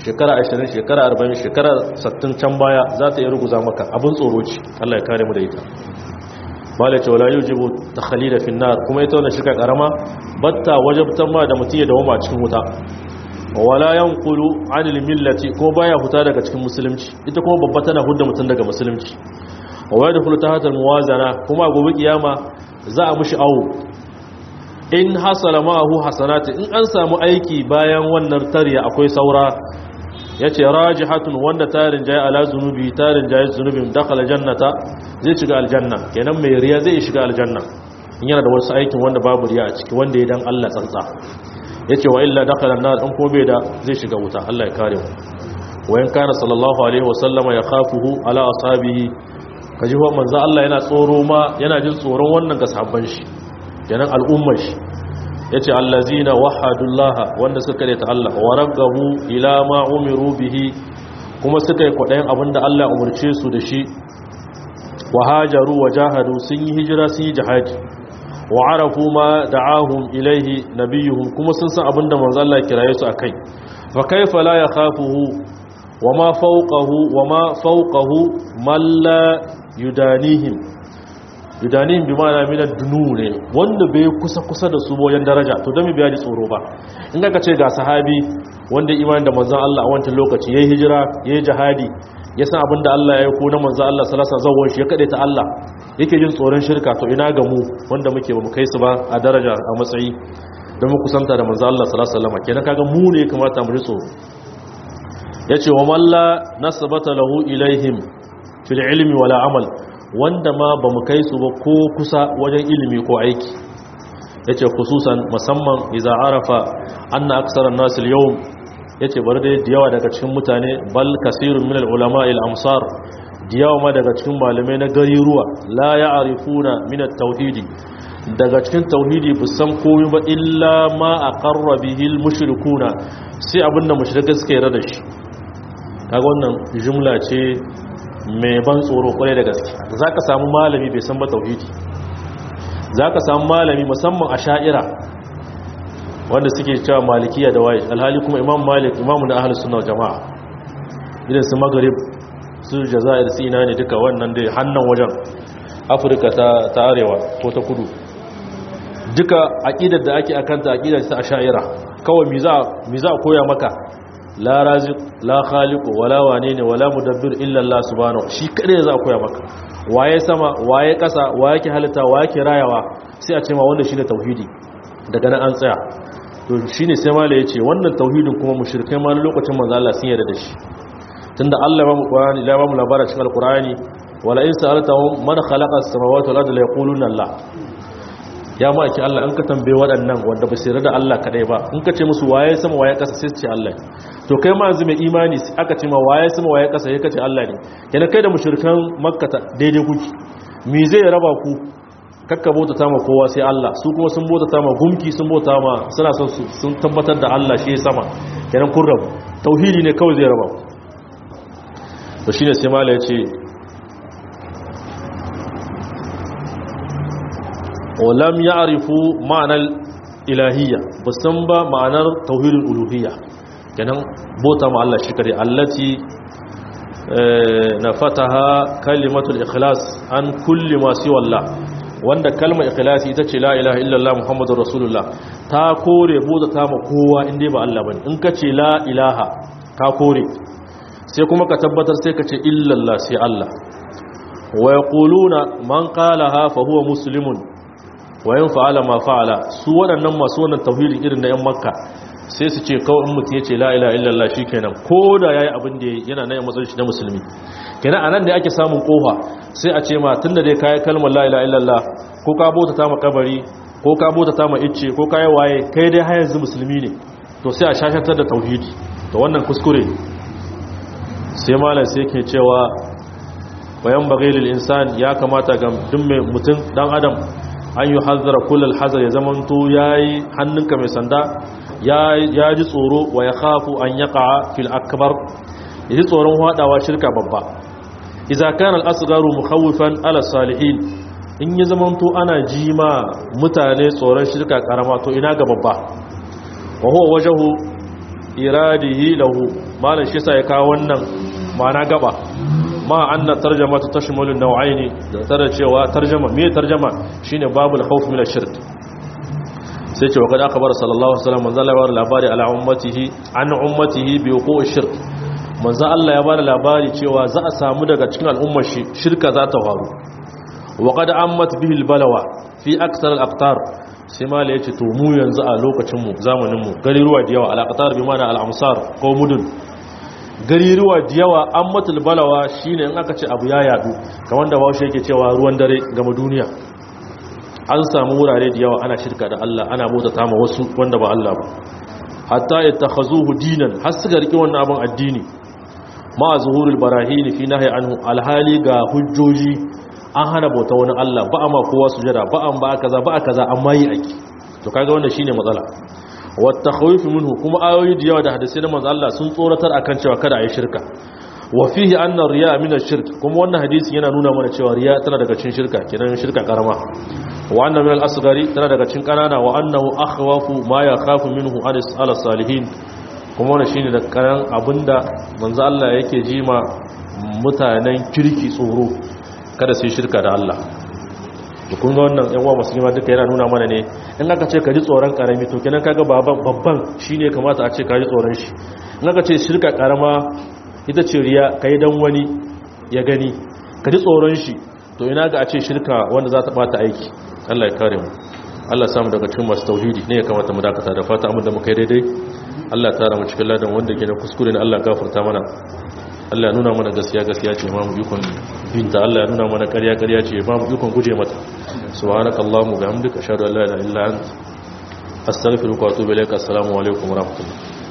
Speaker 1: shekara 20 shekara 40 shekara 60 can baya za ta yi ruguza maka abin tsoro ce Allah ya kare mu da ita bala ce wala yujibu takhalida fi nar kuma ita wannan shirka karama batta wajabtan ma da mutum ya dawo ma cikin wuta wala yanqulu anil millati ko baya huta daga cikin musulunci ita kuma babba tana hudda mutum daga musulunci wa yadkhulu tahta almuwazana kuma gobe kiyama za a mushi awo in hasala ma'ahu hasanati in an samu aiki bayan wannan tariya akwai saura yace rajihatun wanda tarin jayi ala zunubi tarin jayi zunubin dakhala jannata zai shiga aljanna kenan mai riya zai shiga aljanna in yana da wasu aikin wanda babu riya a ciki wanda ya dan Allah tsantsa yace wa illa dakhala an-nar in ko bai da zai shiga wuta Allah ya kare mu wa in kana sallallahu alaihi wasallama yakhafuhu ala ashabihi kaji wa manzo Allah yana tsoro ma yana jin tsoron wannan ga sahabban shi kenan al'ummar shi yace allazina wahadullaha wanda suka ta Allah wa ragabu ila ma umiru bihi kuma suka yi kwadayin abinda Allah umurce su da shi wa hajaru wa jahadu sun yi hijira sun yi jihadi wa arafu ma da'ahum ilaihi nabiyuhum kuma sun san abinda manzo Allah ya kiraye su akai fa kaifa la yakhafuhu wa ma fawqahu wa ma fawqahu man la yudanihim yudanihim bi ma'ana min ad-dunu ne wanda bai kusa kusa da su wajen daraja to dan biya ji tsoro ba in ka ce ga sahabi wanda imani da manzon Allah a wancan lokaci yayi hijira yayi jihadi ya san abinda Allah ya yi ko na manzon Allah sallallahu alaihi wasallam shi ya kade ta Allah yake jin tsoron shirka to ina ga mu wanda muke ba mu kai su ba a daraja a matsayi don mu kusanta da manzon Allah sallallahu alaihi wasallam kenan kaga mu ne kamata mu ji tsoro yace wa malla nasabata lahu ilaihim fil ilmi wala amal wanda ma ba mu kai su ba ko kusa wajen ilimi ko aiki yace khususan musamman idza arafa anna aksara an-nas al-yawm yace bar da yawa daga cikin mutane bal kasirun min al-ulama al-amsar yawa ma daga cikin malamai na gari ruwa la ya'rifuna min at-tauhid daga cikin tauhidi bu san komai ba illa ma aqarra bihi al-mushrikuna sai abinda mushrikai suka yarda da shi kaga wannan jumla ce mai ban tsoro kwarai da gaske za ka samu malami bai san ba tauhidi za ka samu malami musamman a sha'ira wanda suke cewa malikiya da waye alhali kuma imam malik imamu na ahalus suna jama'a idan su magarib su jazair su ina ne duka wannan dai hannun wajen afirka ta arewa ko ta kudu duka aƙidar da ake akanta aƙidar ta a sha'ira kawai mi za a koya maka la raziq la khaliqu wala wane ne wala mudabbir illa Allah subhanahu shi kadai za a koya maka waye sama waye kasa waye ke halitta waye ke rayawa sai a ce ma wanda shine tauhidi daga nan an tsaya to shine sai mala yace wannan tauhidin kuma mushrikai ma lokacin manzo Allah sun yarda da shi tunda Allah ya ba mu Qur'ani ya ba mu labarin cikin Al-Qur'ani wala in sa'altahum man khalaqa as-samawati wal arda la yaquluna Allah ya ma ake Allah in ka tambaye waɗannan wanda ba su yarda da Allah kadai ba in ka ce musu waye sama waye kasa sai su ce Allah to kai ma yanzu mai imani aka ce ma waye sama waye kasa ya kace Allah ne kenan kai da mushrikan makka daidai kuki me zai raba ku kakka bauta ta ma kowa sai Allah su kuma sun bauta ta ma gumki sun bauta ma suna son sun tabbatar da Allah shi sama kenan kun rabu tauhidi ne kawai zai raba ku to shine sai mala ya ce ولم يعرفوا معنى الإلهية بسنبا معنى توحيد الألوهية kenan bota ma Allah shi kare allati nafataha kalimatul ikhlas an kulli ma siwa Allah wanda kalmar ikhlasi ita ce la ilaha illallah muhammadur rasulullah ta kore bota ta ma kowa inda ba Allah bane in ka ce la ilaha ka kore sai kuma ka tabbatar sai ka ce illallah sai Allah wa yaquluna man qalaha fa huwa muslimun wayan fa'ala ma fa'ala su waɗannan masu wannan tauhidin irin na 'yan makka sai su ce kawai in mutum ya ce la'ila illallah shi kenan ko da ya yi abin da yana na yin matsayin shi na musulmi kenan a nan da ake samun kofa sai a ce ma tun da dai kayi kalmar la'ila illallah ko ka bauta ta ma kabari ko ka bauta ta ma icce ko ka yi waye kai dai har yanzu musulmi ne to sai a shashantar da tauhidi to wannan kuskure sai malam sai ke cewa bayan bagilil insan ya kamata ga duk mai mutum dan adam an yi hazara kullal hazar ya zamanto ya yi hannunka mai sanda ya ji tsoro wa ya kafu an ya ka'a fil akbar ya ji tsoron haɗawa shirka babba iza kan al'asgaru mukhawifan ala salihin in ya zamanto ana ji ma mutane tsoron shirka karama to ina ga babba wa huwa wajahu iradihi lahu malan shi sai ya kawo wannan ma'ana gaba ma anna tarjama ta tashmalu nau'aini da tare cewa tarjama me tarjama shine babul khawf min ash-shirk sai ce wa kada aka bar sallallahu alaihi wasallam manzo Allah ya bar labari ala ummatihi an ummatihi bi wuqu'i shirk manzo Allah ya bar labari cewa za a samu daga cikin al'ummar shi shirka za ta faru wa qad ammat bihi al-balawa fi akthar al-aqtar sai mala yace to mu yanzu a lokacin mu zamanin mu gariruwa da yawa al-aqtar bi mana al-amsar ko mudun gariruwa da yawa ammat al-balawa shine in aka ce abu ya yadu kamar da bawo yake cewa ruwan dare game duniya an samu wurare da yawa ana shirka da Allah ana bauta ma wasu wanda ba Allah ba hatta ittakhazuhu dinan har suka riki wannan abin addini ma zuhurul barahin fi nahi anhu alhali ga hujjoji an hana bauta wani Allah ba amma kowa sujada ba an ba kaza ba kaza amma yi aiki to kaga wannan shine matsala wat takhawif minhu kuma ayoyi da yawa da hadisi na manzo Allah sun tsoratar akan cewa kada ayi shirka wa fihi anna riya min ash-shirk kuma wannan hadisi yana nuna mana cewa riya tana daga cikin shirka kenan shirka karama wa anna min al-asghari tana daga cikin kanana wa annahu akhwafu ma yakhafu minhu ala salihin kuma wannan shine da karan abinda manzo Allah yake jima mutanen kirki tsoro kada su shirka da Allah to kun ga wannan yan uwa musulma duka yana nuna mana ne in aka ce ka ji tsoron karami to kenan kaga baban babban shine kamata a ce ka ji tsoron shi in aka ce shirka karama ita ce riya kai dan wani ya gani ka ji tsoron shi to ina ga a ce shirka wanda za ta bata aiki Allah ya kare mu Allah samu daga cikin masu tauhidi ne ya kamata mu dakata da fata amma da muka yi daidai Allah ya tara mu cikin ladan wanda ke na kuskure ne Allah gafarta mana Allah ya nuna mana gaskiya gaskiya ce ma mu ikon binta Allah ya nuna mana ƙarya ƙarya ce ba mu ikon guje mata subhanakallahumma bihamdika ashhadu an la ilaha illa anta astaghfiruka wa atubu ilaik assalamu alaikum wa rahmatullahi